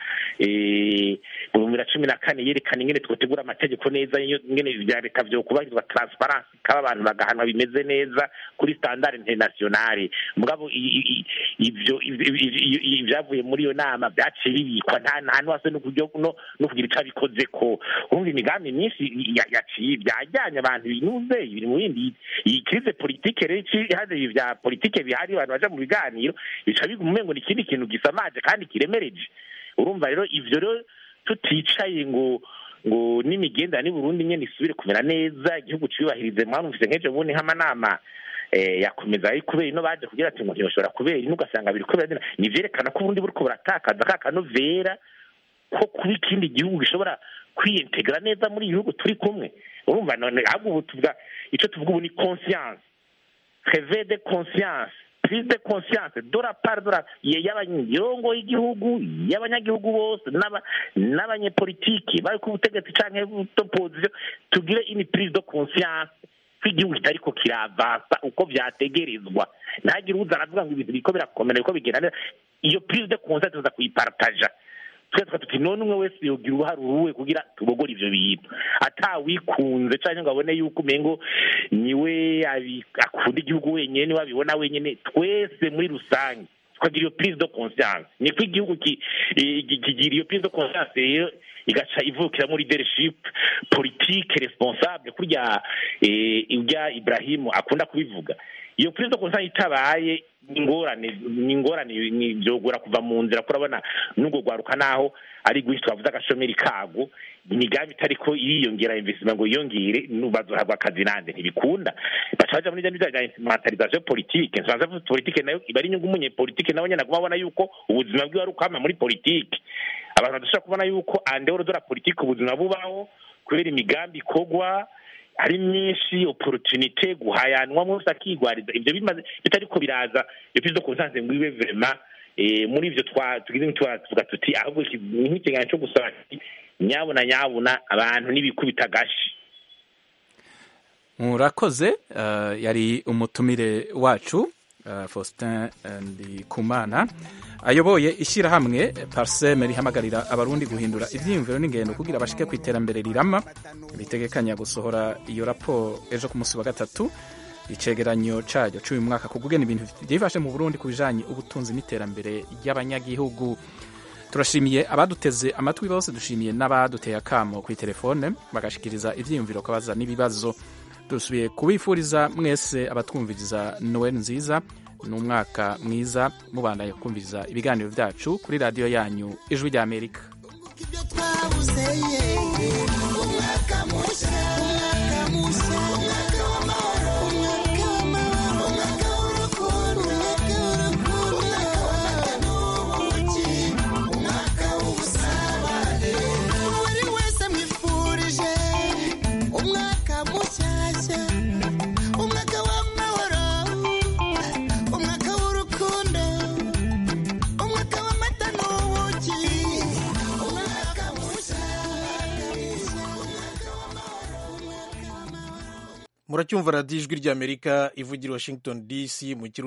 Speaker 6: eh, mu bihumbi bibiri na cumi na kane yerekana ingene twotegura amategeko neza iyo- ingene vya leta vyokubahirizwa transparence kaba abantu bagahanwa bimeze neza kuri standard internationale mugabo i- i- i- ivyo ivyo- ivyo- ivyo- ivyavuye muri iyo nama vyaciye bibikwa nta nta nuwase no kuryo- no no kugira ico abikozeko urumva imigambi myinshi ya- yaciye byajyanye abantu binuze biri mu bindi iyi krize politike rero ici- haje ibi vya politike bihari abantu baja mu biganiro bica biguma umengo ni ikindi kintu gisamaje kandi kiremereje urumva rero ivyo rero tuticaye ngo ngo n'imigenderanire Burundi nyene isubire kumera neza igihugu ciyubahirize mwanumvise nk'ejo bundi nk'amanama eh, yakomeza ari kubera ino baje kugira ati ngo ntibashobora kubera ino ugasanga biri kubera ni vyerekana ko Burundi buriko buratakaza ka kanovera ko kuba ikindi gihugu gishobora kwiyintegra neza muri ibihugu turi kumwe urumva none ahubwo ubu tuvuga ico tuvuga ubu ni conscience réveil de conscience prise de conscience de la part de la y'abanyagihugu y'igihugu y'abanyagihugu bose n'aba- n'abanyepolitiki bari ku butegetsi canke opposition tugire une prise de conscience ko igihugu kitariko kiravansa uko vyategerezwa ntagire uza aravuga ngo ibintu biriko birakomera biriko bigenda neza iyo prise de conscience tuza kuyipartaja twe tuka tuti none umwe wese yogira uruhare uruwe kugira tubogore ivyo bintu atawikunze canke ngo abone yuko umengo niwe abi- akunda igihugu wenyene niwe abibona wenyene twese muri rusange tukagira iyo prise de conscience niko igihugu ki- eh, ki- kigira iyo prise de conscience rero igaca ivukiramo leadership politique responsable kurya eh, urya Ibrahimu akunda kubivuga iyo prise de conscience itabaye ingorane ni ingorane ni byogora kuva mu nzira kurabona n'ubwo gwaruka naho ari guhi twavuze agashomeri kago imigambi itariko iriyongera investment ngo yiyongere bazohabwa akazi nande ntibikunda baca baja muri bya bya instrumentalisation politique instrumentalisation politique nayo iba ari inyungu umunyepolitike nawe nyene aguma abona yuko ubuzima bwiwe ari ukwama muri politike abantu badashobora kubona yuko andehoro de la politique ubuzima bubaho kubera imigambi ikorwa ari myinshi opportunité guhayanwa mwese akigwariza ibyo bimaze bitariko biraza iyo prise de conscience ngo ibe vraiment eh, muri ivyo twa tugize nk'itwa tuvuga tuti ahubwo iki- ni nk'ikiganiro cyo gusaba ati nyabuna nyabuna abantu n'ibikubita agashi
Speaker 1: murakoze eh, yari umutumire wacu uh, faustin ndikumana ayoboye ishyirahamwe parseme rihamagarira abarundi guhindura ibyiyumviro n'ingendo kugira bashike ku iterambere rirama bitegekanya gusohora iyo raporo ejo ku munsi wa gatatu icegeranyo caryo c'uyu mwaka kugugena ibintu vyifashe mu burundi ku bijanye ubutunzi n'iterambere ry'abanyagihugu turashimiye abaduteze amatwi bose dushimiye n'abaduteye akamo ku telefone bagashikiriza ivyiyumviro kabaza n'ibibazo dusubiye kubifuriza mwese abatwumviriza noel nziza n'umwaka mwiza mubandanye kumviriza ibiganiro vyacu kuri radiyo yanyu ijwi rya amerika
Speaker 10: buri wese mwifurije umwaka mushyashya umwaka w'amahoro umwaka w'urukundo umwaka w'amata n'ubuki umwaka mushya
Speaker 13: muracyumva radiyo ijwi ry'amerika ivugira i washington dc mu kirundi